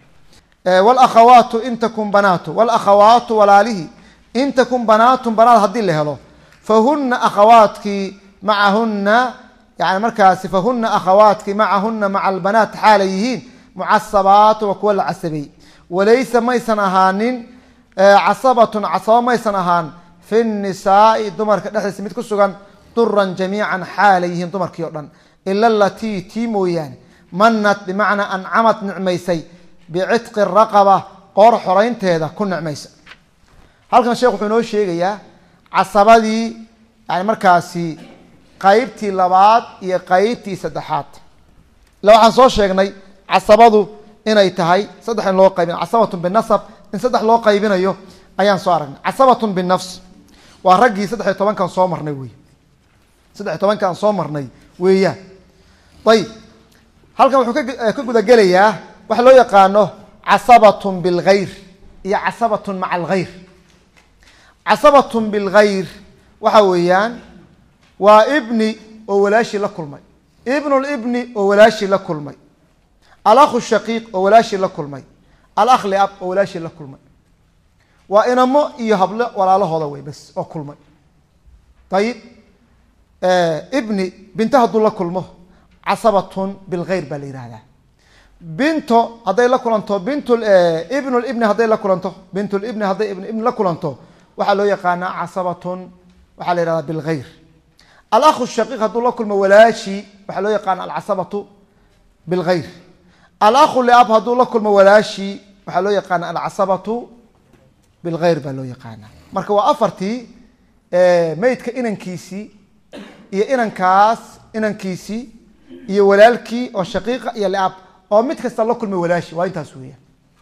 wlakhawaatu in takun banaatu wlakhawaatu walaalihi in takun banaatun banaad haddii la helo fahuna akhawaadkii macahuna yani markaasi fahuna akhawaadkii macahuna maca albanaat xaalay yihiin mucasabaatu waa kuwa la casabey walaysa maysan ahaanin casabatun casabo maysan ahaan fi nisaai dumarka dhexdiisa mid ku sugan duran jamiican xaalay yihiin dumarkii o dhan ila alatii tii mooyaane manat bimacnaa ancamad nicmaysay bicitqi raqaba qoor xoreynteeda ku nicmaysa halkan sheekh wuxuu inoo sheegayaa casabadii yani markaasi qeybtii labaad iyo qeybtii saddexaad ila waxaan soo sheegnay casabadu inay tahay saddex in loo qaybinayo casabatun binasab in saddex loo qaybinayo ayaan soo aragnay casabatun binafs waa raggii saddex iyo tobankan soo marnay wey saddex iyo tobankan soo marnay weeyaan ayib halkan wuxuu ka gudagelayaa waxa loo yaqaano casabatun bilgayr iyo casabatun maca algayr casabatun bilgayr waxa weeyaan waa ibni oo walaashii la kulmay ibnulibni oo walaashii la kulmay alakhu shaqiiq oo walaashii la kulmay alakh liab oo walaashii la kulmay waa inamo iyo hablo walaalahooda wey bas oo kulmay ayib ibni binto hadduu la kulmo casabatun bilgayr baa la yihahdaa binto hadday la kulanto bint ibnulibni hadday la kulanto bintulibni hadday ibn ibni la kulanto waxaa loo yaqaanaa casabatun waxaa la yihahdaa bilgayr alakhu shaqiiq hadduu la kulmo walaashi waxaa loo yaqaana alcasabatu bilgayr alakhu liab hadduu la kulmo walaashi waxaa loo yaqaana alcasabatu bilgayr baa loo yaqaana marka waa afartii meydka inankiisii iyo inankaas inankiisii iyo walaalkii oo shaqiiqa iyo liab oo mid kasta la kulmay walaashi waa intaas weeyaan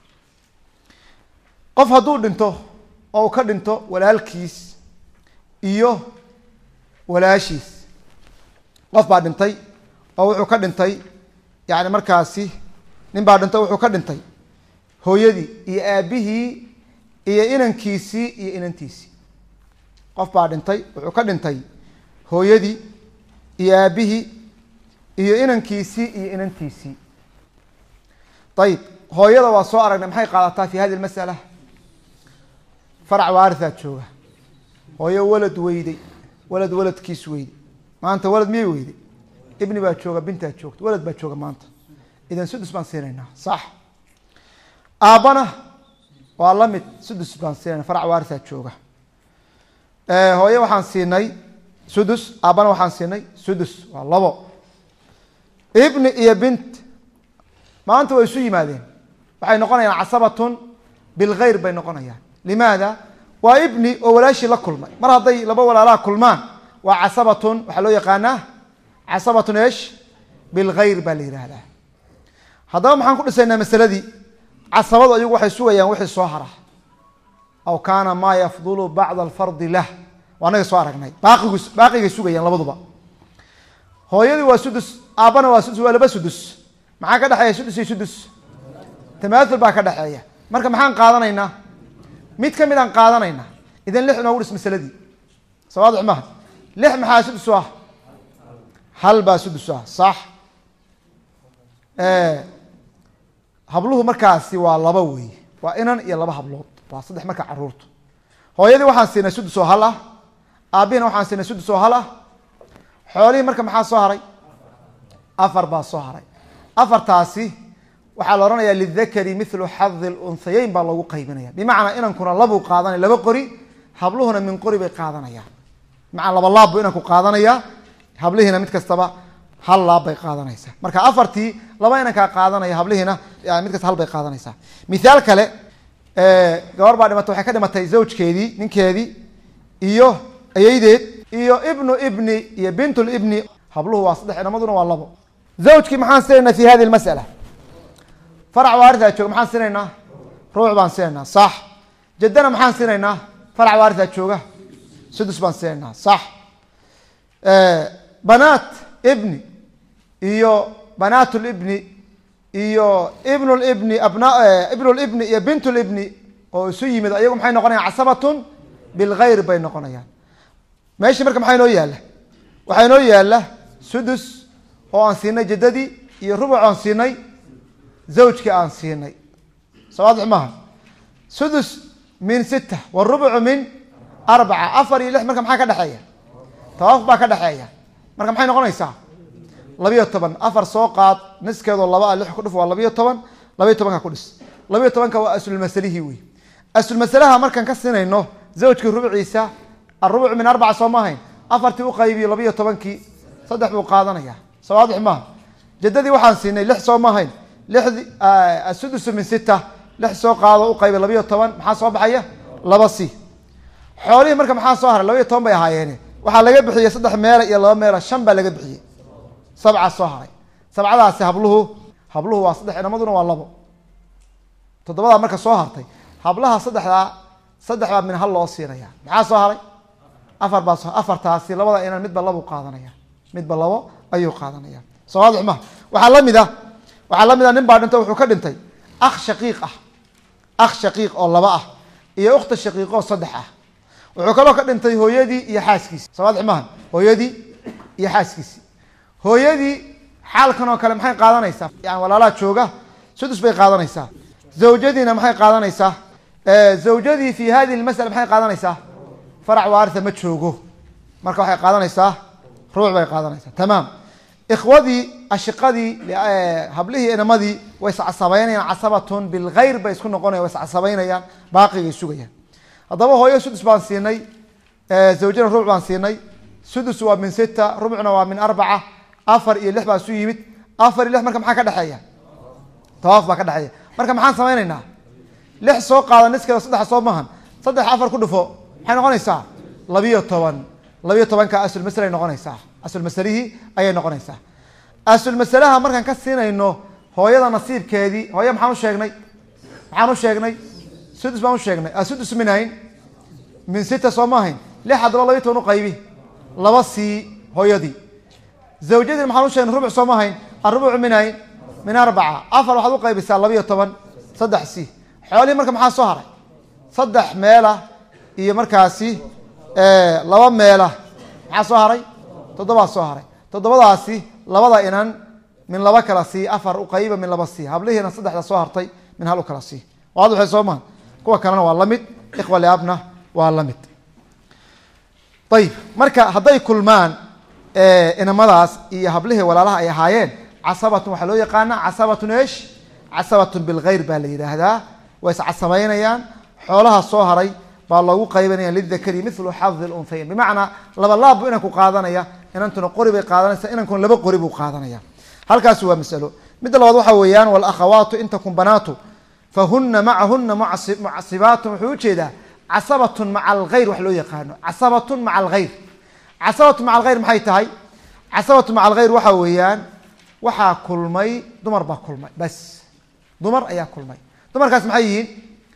qof hadduu dhinto oo uu ka dhinto walaalkiis iyo walaashiis qof baa dhintay oo wuxuu ka dhintay yani markaasi nin baa dhintay wuxuu ka dhintay hooyadii iyo aabihii iyo inankiisii iyo inantiisii qof baa dhintay wuxuu ka dhintay hooyadii iyo aabihii iyo inankiisii iyo inantiisii ayib hooyada waa soo aragnay maxay qaadataa fi hadi masala farac waarithaa jooga hooyo walad weyday walad waladkiis weyday maanta walad miyay weyday ibni baa jooga bintaa joogta walad baa jooga maanta idan sudus baan siinaynaa sax aabbana waa la mid sudus baan siinayna farac waarithaa jooga hooye waxaan siinay sudus aabbana waxaan siinay sudus waa labo ibni iyo bint maanta way isu yimaadeen waxay noqonayaan casabatun bilgayr bay noqonayaan limaada waa ibni oo walaashii la kulmay mar hadday laba walaalaha kulmaan waa casabatun waxaa loo yaqaanaa casabatun esh bilgayr baa la yihahdaa haddaba maxaan ku dhisaynaa masaladii casabadu ayagu waxay sugayaan wixii soo hara aw kaana maa yafdulu bacda alfardi lah waa anaga soo aragnay baaqigu baaqigay sugayaan labaduba hooyadii waa sudus aabbana waa sudus waa laba sudus maxaa ka dhexeeya sudus iyo sudus tamaathul baa ka dhexeeya marka maxaan qaadanaynaa mid ka mid aan qaadanaynaa idan lix inoogu dhis masaladii sawaadix maha lix maxaa sudus u ah hal baa sudus u ah sax habluhu markaasi waa laba wey waa inan iyo laba hablood waa saddex marka caruurtu hooyadii waxaan siinay sudus oo hal ah aabbihina waxaan siinay sudus oo hal ah xoolihii marka maxaa soo haray afar baa soo haray afartaasi waxaa la odhanayaa lidakari milu xadi lunhayeyn baa loogu qaybinaya bimacnaa inankuna labuu qaadanaya laba qori habluhuna min qori bay qaadanayaan bimacnaa laba laab buu inanku qaadanaya hablihiina mid kastaba hal laab bay qaadanaysaa marka afartii laba inankaa qaadanaya hablihiina mid kasta hal bay qaadanaysaa mithaal kale gabar baa dhimatay waxay ka dhimatay zawjkeedii ninkeedii iyo ayeydeed iyo ibnu ibni iyo bintulibni habluhu waa saddex inamaduna waa labo zawjkii maxaan siinaynaa fi hadi lmasala farac waarithaa jooga maxaan siinaynaa ruuc baan siinaynaa sax jaddana maxaan siinaynaa farac waarithaa jooga sudus baan siinaynaa sax banaat ibni iyo banaatulibni iyo ibnulibni abna ibnulibni iyo bintulibni oo isu yimid ayagu maxay noqonayaan casabatun bilgayr bay noqonayaan meeshii marka maxaa inoo yaalla waxaa inoo yaalla sudus oo aan siinay jaddadii iyo rubuc aan siinay zawjkii aan siinay sawaadix maaha sudus min sita warubucu min arbaca afar iyo lix marka maxaa ka dhexeeya tawaafuk baa ka dhexeeya marka maxay noqonaysaa labiyo toban afar soo qaad niskeedoo laba a lix ku dhif waa labiyo toban labiyo tobanka ku dhis labiyo tobanka waa aslulmasalihii wey aslulmasalaha markaan ka siinayno zawjkii rubciisa arubuc min arbaca soo maahayn afartii uqaybiyo labiyo tobankii saddex buu qaadanaya soo waadix maaha jadadii waxaan siinay lix soo maahayn lixdi asudusu min sita lix soo qaado uqaybi labiyo toban maxaa soo baxaya laba c xoolihii marka maxaa soo haray labiyo toban bay ahaayeene waxaa laga bixiyey saddex meela iyo laba meela shan baa laga bixiyey sabca soo haray sabcadaasi habluhu habluhu waa saddex inamaduna waa labo toddobadaa marka soo hartay hablaha saddexdaa saddex baa min hal loo siinaya maxaa soo haray afar baa soo afartaasi labada inan midba labo qaadanaya midba labo ayuu qaadanaya soo waadix maha waxaa lamid a waxaa lamid a nin baa dhintay wuxuu ka dhintay akh shaqiiq ah akh shaqiiq oo laba ah iyo ukhta shaqiiq oo saddex ah wuxuu kaloo ka dhintay hooyadii iyo xaaskiisi soo waadix maha hooyadii iyo xaaskiisi hooyadii xaalkan oo kale maxay qaadanaysaa yani walaalaha jooga sudus bay qaadanaysaa zawjadiina maxay qaadanaysaa zawjadii fi hadihi lmasala maxay qaadanaysaa farac waaria ma joogo marka waxay qaadanaysaa ruuc bay qaadanaysaa tamaam ikhwadii ashiqadii hablihii inamadii way iscasabeynayaan casabatun bilgayr bay isku noqonayan way iscasabeynayaan baaqigay sugayaan haddaba hooyo sudus baan siinay zawjana rubuc baan siinay sudus waa min sita rubcna waa min arbaca afar iyo lix baa isu yimid afar iyo lix marka maxaa ka dhexeeya tawaaf baa ka dhexeeya marka maxaan samaynaynaa lix soo qaada niskeeda saddex soo maahan saddex afar ku dhufo maxay noqonaysaa labiyo toban labiyo tobanka aslmasle ay noqonaysaa aslmasalihii ayay noqonaysaa aslmasalaha markaan ka siinayno hooyada nasiibkeedii hooye maxaan u sheegnay maxaan u sheegnay sudus baan u sheegnay asudus minayn min sita soo maahayn lix haddaba labiyo toban uqaybi laba sii hooyadii zawjadii maxaan u sheegnay rubuc soo maahayn arubucu minayn min arbaca afar waxaad uqaybisaa labiyo toban saddex si xoolihii marka maxaa soo haray saddex meela iyo markaasi laba meela maxaa soo haray toddobaa soo haray toddobadaasi labada inan min laba kala sii afar uqayba min laba sii hablihiina saddexda soo hartay min hal u kala sii waad waxay soo maha kuwa kalena waa lamid ikhwa liabna waa lamid ayib marka hadday kulmaan inamadaas iyo hablihii walaalaha ay ahaayeen casabatun waxaa loo yaqaana casabatun esh casabatun bilgayr baa la yidhaahdaa way iscasabeynayaan xoolaha soo haray baa loogu qaybanaya lidakari milu xadi lunhayn bimacnaa laba laab buu inanku qaadanaya inantuna qori bay qaadanaysa inankuna laba qori buu qaadanaya halkaasi waa masalo midda labaad waxa weeyaan walakhawaatu in takun banaatu fahuna macahuna mucasibaatun wuxuu ujeedaa casabatun maca algayr wax loo yaqaano casabatun maca algayr casabatu maca algayr maxay tahay casabatu maca algayr waxa weeyaan waxaa kulmay dumar baa kulmay bas dumar ayaa kulmay dumarkaas maxay yihiin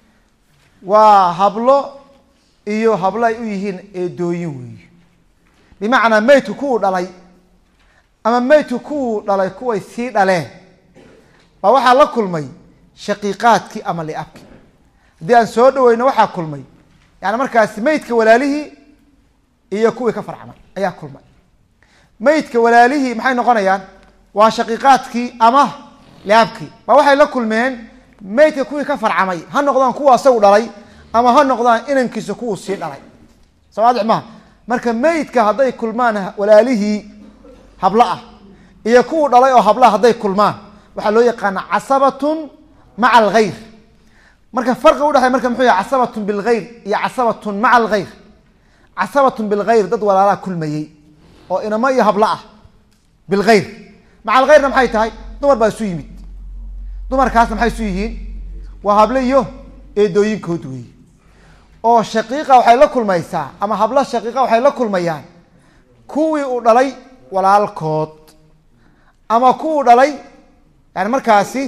waa hablo iyo hablo ay u yihiin eedooyin weeye bimacnaa meydku kuwuu dhalay ama meydku kuwuu dhalay kuway sii dhaleen baa waxaa la kulmay shaqiiqaadkii ama liabki haddii aan soo dhaweyno waxaa kulmay yani markaasi meydka walaalihii iyo kuwii ka farcmay ayaa kulmay meydka walaalihii maxay noqonayaan waa shaqiiqaadkii ama liabkii baa waxay la kulmeen meydka kuwii ka farcamay ha noqdaan kuwa asagu dhalay ama ha noqdaan inankiisa kuwuu sii dhalay sawaadix maha marka meydka hadday kulmaan walaalihii hablo ah iyo kuwuu dhalay oo hablaha hadday kulmaan waxaa loo yaqaana casabatun maca algayr marka farqi udhexey marka muxuu yahay casabatun bilgayr iyo casabatun maca algayr casabatun bilgayr dad walaalaha kulmayey oo inamo iyo hablo ah bilgayr maca algayrna maxay tahay dumar baa isu yimid dumarkaasna maxay isu yihiin waa hable iyo eedooyinkood weey oo shaqiiqa waxay la kulmaysaa ama hablo shaqiiqa waxay la kulmayaan kuwii uu dhalay walaalkood ama kuwuu dhalay yani markaasi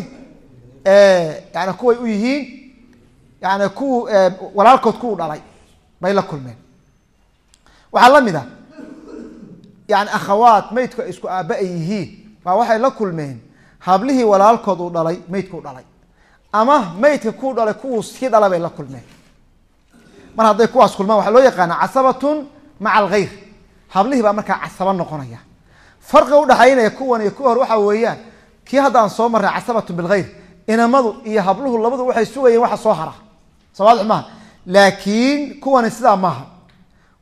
yani kuway u yihiin yani kuw walaalkood kuwuu dhalay bay la kulmeen waxaa la mid a yani akhawaat meydku ay isku aaba ay yihiin baa waxay la kulmeen hablihii walaalkood uu dhalay meydku u dhalay ama meydka kuu dhalay kuwuu sii dhala bay la kulmeen mar hadday kuwaas kulmaan waxaa loo yaqaana casabatun maca algayr hablihii baa markaa casaba noqonaya farqiga udhaxaynaya kuwan iyo kuwa hor waxaa weeyaan kii hadda aan soo marray casabatun bilgayr inamadu iyo habluhu labadu waxay sugayeen waxa soo hara sawaadix maaha laakiin kuwani sidaa maaha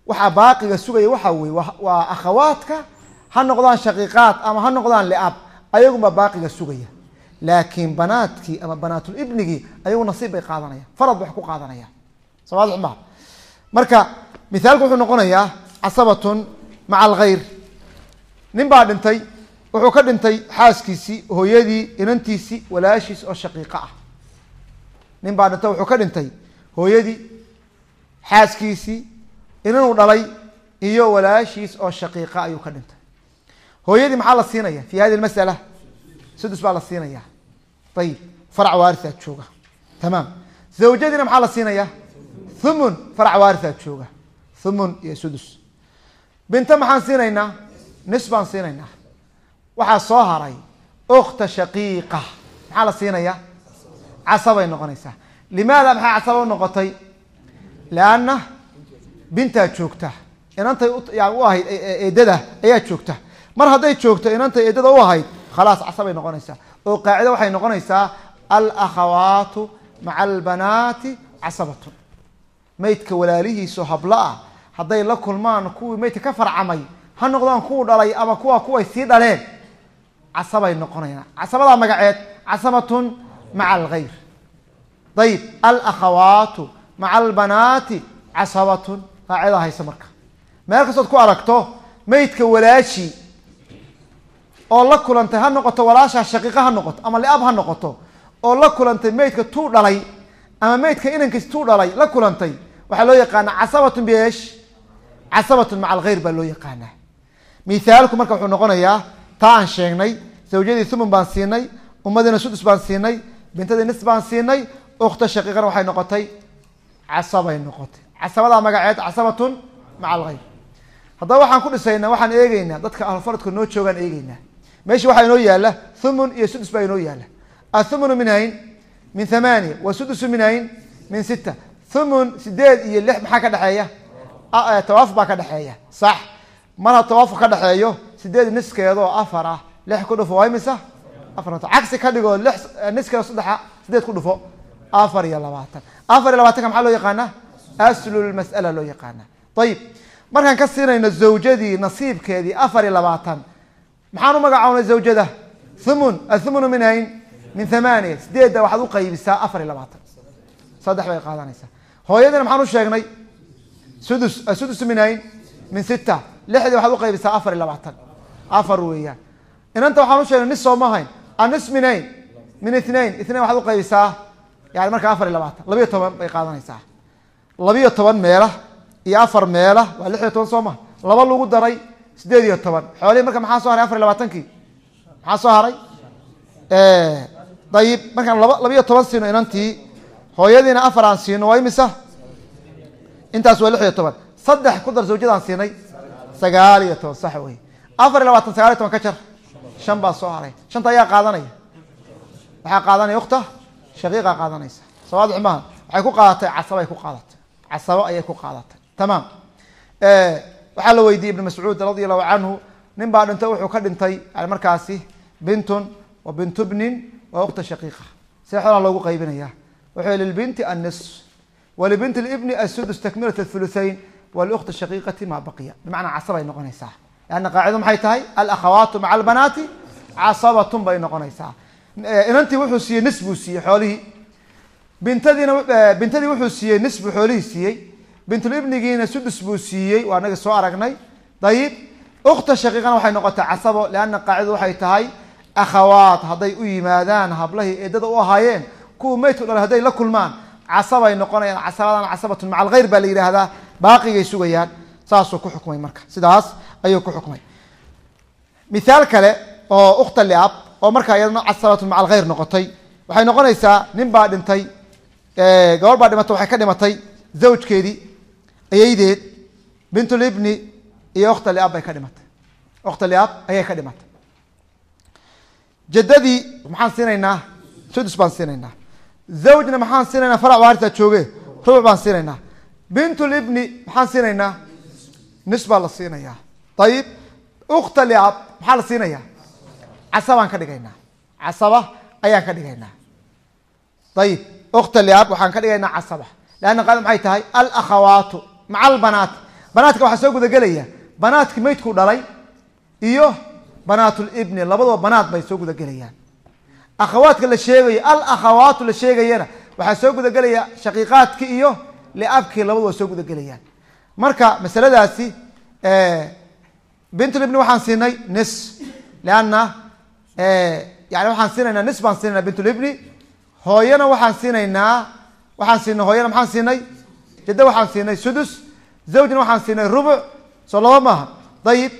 waxaa baaqiga sugaya waxaa weye waa akhawaadka ha noqdaan shaqiiqaad ama ha noqdaan liab ayagunbaa baaqiga sugaya laakiin banaadkii ama banaatul ibnigii ayagu nasiib bay qaadanayaan farad bay wax ku qaadanayaan somaad ma marka mithaalku wuxuu noqonayaa casabatun maca alkhayr nin baa dhintay wuxuu ka dhintay xaaskiisii hooyadii inantiisii walaashiis oo shaqiiqo ah nin baa dhintay wuxuu ka dhintay hooyadii xaaskiisii inanuu dhalay iyo walaashiis oo shaqiiqa ayuu ka dhintay hooyadii maxaa la siinaya fi hadi masala sudus baa la siinaya ayib farac waarisaa jooga tamaam zawjadiina maxaa la siinaya thumun farac waarisaa jooga thumun iyo sudus binta maxaan siinaynaa nis baan siinaynaa waxaa soo haray ukta shaqiiqa maxaa la siinaya casabay noqonaysaa limaada maxay casaba u noqotay lianna bintaa joogta inantay yan u ahayd eedada ayaa joogta mar hadday joogto inantay eedada u ahayd khalaas casabay noqonaysaa oo qaacida waxay noqonaysaa alakhawaatu maca albanaati casabatun maydka walaalihiiso hablo ah hadday la kulmaan kuwii maydka ka farcamay ha noqdaan kuwu dhalay ama kuwa kuway sii dhaleen casabay noqonayaan casabadaa magaceed casabatun maca algayr ayib alakhawaatu maca albanaati casabatun qaacidaa haysa marka meel kastood ku aragto maydka walaashi oo la kulantay ha noqoto walaashaa shaqiiqa ha noqoto ama liab ha noqoto oo la kulantay maydka tuu dhalay ama maydka inankiis tuu dhalay la kulantay waxaa loo yaqaanaa casabatun biesh casabatun maca alkhayr baa loo yaqaanaa mithaalku marka wuxuu noqonayaa taa aan sheegnay zawjadii thumun baan siinay ummadiina sudus baan siinay bintadii nis baan siinay ukta shaqiiqana waxay noqotay casabay noqotay casabadaa magaceed casabatun maca alkhayr haddaba waxaan ku dhisaynaa waxaan eegeynaa dadka ahlufaradka noo joogaan eegeynaa meesha waxaa inoo yaala thumun iyo sudus baa inoo yaala athumunu min hayn min thamaaniya wasudusu min hayn min sita thumun sideed iyo lix maxaa ka dhexeeya tawaafuk baa ka dhexeeya sax marha tawaafuk ka dhexeeyo sideed niskeeda oo afar ah lix ku dhufo waa imisa afar cagsi ka dhigoo lix niskeeda saddexa sideed ku dhufo afar iyo labaatan afar iyo labaatanka maxaa loo yaqaanaa aslulmas'ala loo yaqaana ayib markaan ka siinayno zawjadii nasiibkeedii afar iyo labaatan maxaan u magacawnay zawjada thumun athumunu min hayn min thamaaniya sideedda waxaad u qaybisaa afar iyo labaatan saddex bay qaadanaysaa hooyadiina maxaan u sheegnay sudus asudus min hayn min sita lixdii waxaad u qaybisaa afar iyo labaatan afar weeyaan inanta waxaan u sheegnay nis sooma hayn anis min hayn min ithnain ithnain waxaad u qaybisaa yani marka afar iyo labaatan labiyo toban bay qaadanaysaa labiyo toban meela iyo afar meela waa lix iyo toban soo ma laba lagu daray sideed iyo toban xoolihii marka maxaa soo haray afar iyo labaatankii maxaa soo haray dayib markaan laba labiyo toban siino inantii hooyadiina afar aan siino waa imisa intaas waa lix iyo toban saddex ku dar zawjadaan siinay sagaal iyo toban sax wey afar iyo labaatan sagaal iyo toban ka jar shan baa soo haray shanta ayaa qaadanaya waxaa qaadanaya ukta shaqiiqa qaadanaysa sawaadix maaha waxay ku qaadatay casabay ku qaadatay casabo ayay ku qaadatay tamaam waxaa la weydiiyey ibn mascuud radi allahu canhu nin baa dhintay wuxuu ka dhintay yani markaasi bintun wa bintu bnin wa ukta shaqiiqa see xoolaa loogu qaybinaya wuxuu lilbinti annis walibinti libni asudus takmilat thuluthain waliukti shaqiiqati maa baqiya bimacnaa casabay noqonaysaa leanna qaacido maxay tahay alakhawaatu maca albanaati casabatun bay noqonaysaa inantii wuxuu siiyey nis buu siiyey xoolihii bintadiina bintadii wuxuu siiyey nis buu xoolihii siiyey bintulibnigiina sudus buu siiyey waa naga soo aragnay dayib ukta shaqiiqana waxay noqotay casabo leanna qaacidadu waxay tahay akhawaat hadday u yimaadaan hablahii eedada u ahaayeen kuwa maydku dhalay hadday la kulmaan casabay noqonayaan casabadan casabatun maca alkhayr baa la yidhaahdaa baaqigay sugayaan saasuu ku xukmay marka sidaas ayuu ku xukmay mithaal kale oo ukta liab oo markaa iyadana casabatun maca alkhayr noqotay waxay noqonaysaa nin baa dhintay gabor baa dhimatay waxay ka dhimatay zawjkeedii ayaydeed bintulibni iyo ukta liab bay ka dhimatay ukta liab ayay ka dhimatay jaddadii maxaan siinaynaa sudus baan siinaynaa zawjna maxaan siinaynaa farac waarisa jooge rubuc baan siinaynaa bintulibni maxaan siinaynaa nis baa la siinayaa ayib ukta liab maxaa la siinayaa casabaan ka dhigaynaa casaba ayaan ka dhigaynaa ayib ukta liab waxaan ka dhigaynaa casaba leanna qaada maxay tahay alakhawaatu maca albanaat banaadka waxaa soo gudagelaya banaadki maydku dhalay iyo banaatulibni labaduba banaad bay soo gudagelayaan akhawaadka la sheegayo al akhawaatu la sheegayana waxaa soo gudagelaya shaqiiqaadki iyo liabkii labaduba soo gudagelayaan marka masaladaasi bintulibni waxaan siinay nis leanna yani waxaan siinaynaa nis baan siinayna bintulibni hooyana waxaan siinaynaa waxaan siinay hooyana maxaan siinay jaddo waxaan siinay sudus zawjna waxaan siinay rubuc soo laba maaha dayib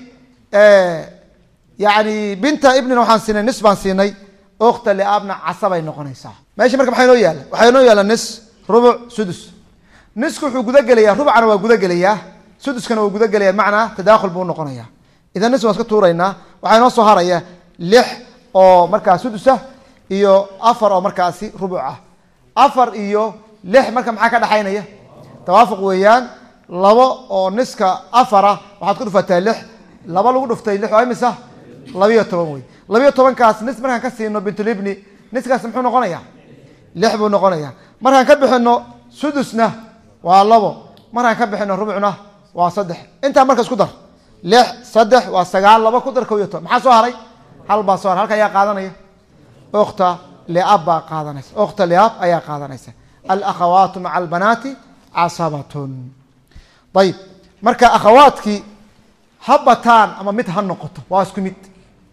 yani binta ibnina waxaan siinay nis baan siinay okta liaabna casabay noqonaysaa meesha marka maxaa inoo yaala waxaa inoo yaala nis rubuc sudus nisku wuxuu gudagelayaa rubcana waa gudagelayaa suduskana waa gudagelaya macnaa tadaakhul buu unoqonaya idan nis waan iska tuuraynaa waxaa inoo soo haraya lix oo markaa sudusa iyo afar oo markaasi rubuc ah afar iyo lix marka maxaa ka dhexaynaya tawaafuq weeyaan labo oo niska afara waxaad ku dhufataa lix laba lagu dhuftay lix waa imisa labiyo toban wey labiyo tobankaas nis markaan ka siino bintulibni niskaas muxuu noqonaya lix buu noqonaya markaan ka bixino sudusna waa labo markaan ka bixino rubucna waa saddex intaa marka isku dar lix saddex waa sagaal laba ku dar ko iyo toban maxaa soo haray hal baa soo haray halka ayaa qaadanaya okta liab baa qaadanaysa okta liab ayaa qaadanaysa alakhawaatu maca albanaati casabatun ayib marka akhawaadkii ha bataan ama mid ha noqoto waa isku mid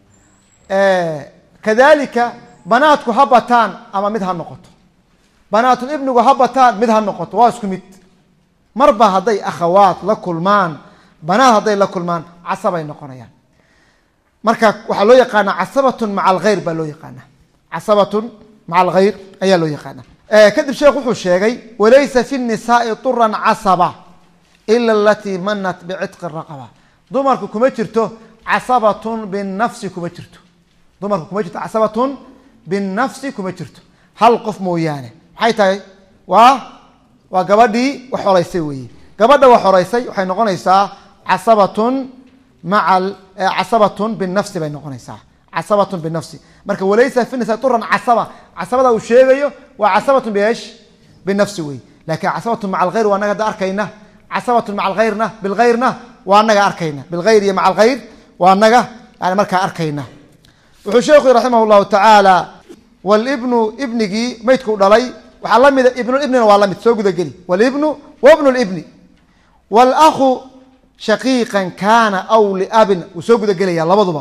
kadalika banaadku ha bataan ama mid ha noqoto banaatul ibnigu ha bataan mid ha noqoto waa isku mid marba hadday akhawaat la kulmaan banaad hadday la kulmaan casabay noqonayaan marka waxaa loo yaqaana casabatun maca alkhayr baa loo yaqaana casabatun maca alkhayr ayaa loo yaqaana kadib sheekh wuxuu sheegay walaysa fi nisaai turan casaba ila alatii manat bicitqi raqaba dumarku kuma jirto casabatun binafsi kuma jirto dumarku kuma jirto casabatun binafsi kuma jirto hal qof mooyaane maxay tahay waa waa gabadhii wax horeysay weeye gabadha wax horeysay waxay noqonaysaa casabatun maa casabatun binafsi bay noqonaysaa casabatun binafsi marka walaysa fi nisa turan casaba casabada uu sheegayo waa casabatun beesh binafsi wey lakin casabatun maca alkhayr waa anaga hadda arkayna casabatun maca alkhayrna bilkhayrna waa anaga arkayna bilkhayr iyo maca alkhayr waa anaga yani markaa arkayna wuxuu sheekhu raximah llahu tacaala walibnu ibnigii maydku dhalay waxaa lamida ibnulibnina waa lamid soo gudageli walibnu wabnu libni walahu shaqiiqan kaana aw liabin wuu soo gudagelaya labaduba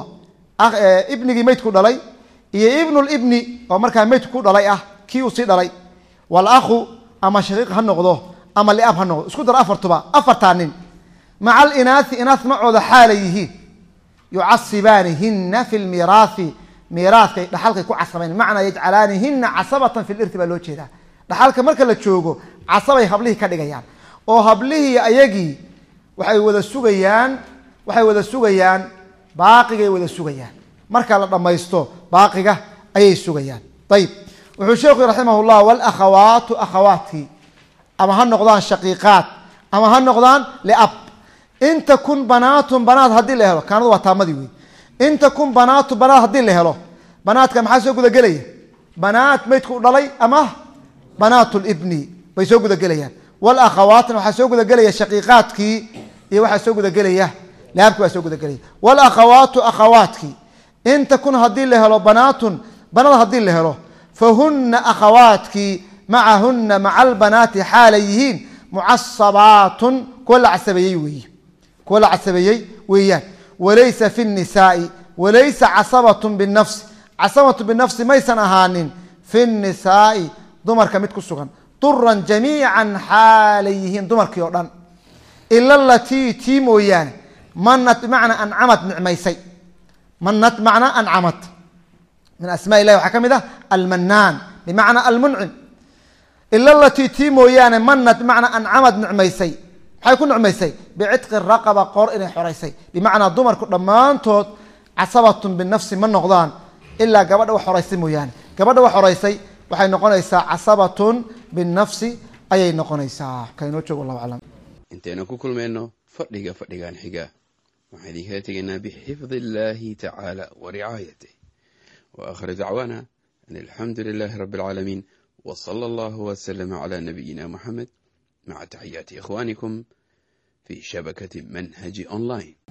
ibnigii maydku dhalay iyo ibnulibni oo markaa maydku ku dhalay ah kii uu sii dhalay walahu ama shaqiiq ha noqdo ama liab ha noqdo isku dar afartuba afartaa nin maca alinaai inaas macooda xaalay yihiin yucasibaanihina fi lmiiraahi miiraadkay dhaxalkay ku casabayn macnaa yajcalaanihina casabatan fi lirti baa loo jeedaa dhaxalka marka la joogo casabay hablihii ka dhigayaan oo hablihii ayagii waxay wada sugayaan waxay wada sugayaan baaqigay wada sugayaan marka la dhammaysto baaqiga ayay sugayaan ayib wuxuu sheekhu raximah llah walakhawaatu akhawaadkii ama ha noqdaan shaqiiqaad ama ha noqdaan liab in takun banaatun banaad haddii la helo kaanadu waa taamadii wey in takun banaatu banaad haddii la helo banaadka maxaa soo gudagelaya banaat maydku u dhalay ama banaat libni bay soo gudagelayaan walakhawaatna waxaa soo gudagelaya shaqiiqaadkii iyo waxaa soo gudagelaya laabki baa soo gudagelaya walakhawaatu akhawaadkii in takun haddii la helo banaatun banaad haddii la helo fahuna akhawaadkii macahuna maca albanaati xaalay yihiin mucasabaatun kuwa la casabeeyey weeye kuwa la casabeeyey weeyaan walaysa fi nisaai walaysa casabatun binafsi casabatu binafsi maysan ahaanin fi nisaai dumarka mid ku sugan duran jamiican xaalay yihiin dumarkii oo dhan ila alatii tii mooyaane manat bimacnaa ancamad nicmaysay manat macnaa ancamad min asmaa ilahi waxaa ka mid ah almanaan bimacnaa almuncim ila alatii tii mooyaane manat bimacnaa ancamad nicmaysay maxay ku nicmaysay bicitqi raqaba qoor inay xoraysay bimacnaa dumarku dhammaantood casabatun binafsi ma noqdaan ilaa gabadha wax horaysay mooyaane gabadha wax horaysay waxay noqonaysaa casabatun binafsi ayay noqonaysaa kainoo joog wallahu aclam intaynu ku kulmayno fadhiga fadhigan xiga waxaan idinkala tegaynaa bixifdi illaahi tacaala wa ricaayatih wa akhir dacwaana an alxamdu lilaahi rabbi alcaalamiin wa sala allahu wasalama calaa nabiyina muxamed maca taxiyaati ikhwaanikum في شبكة منهج أونلاين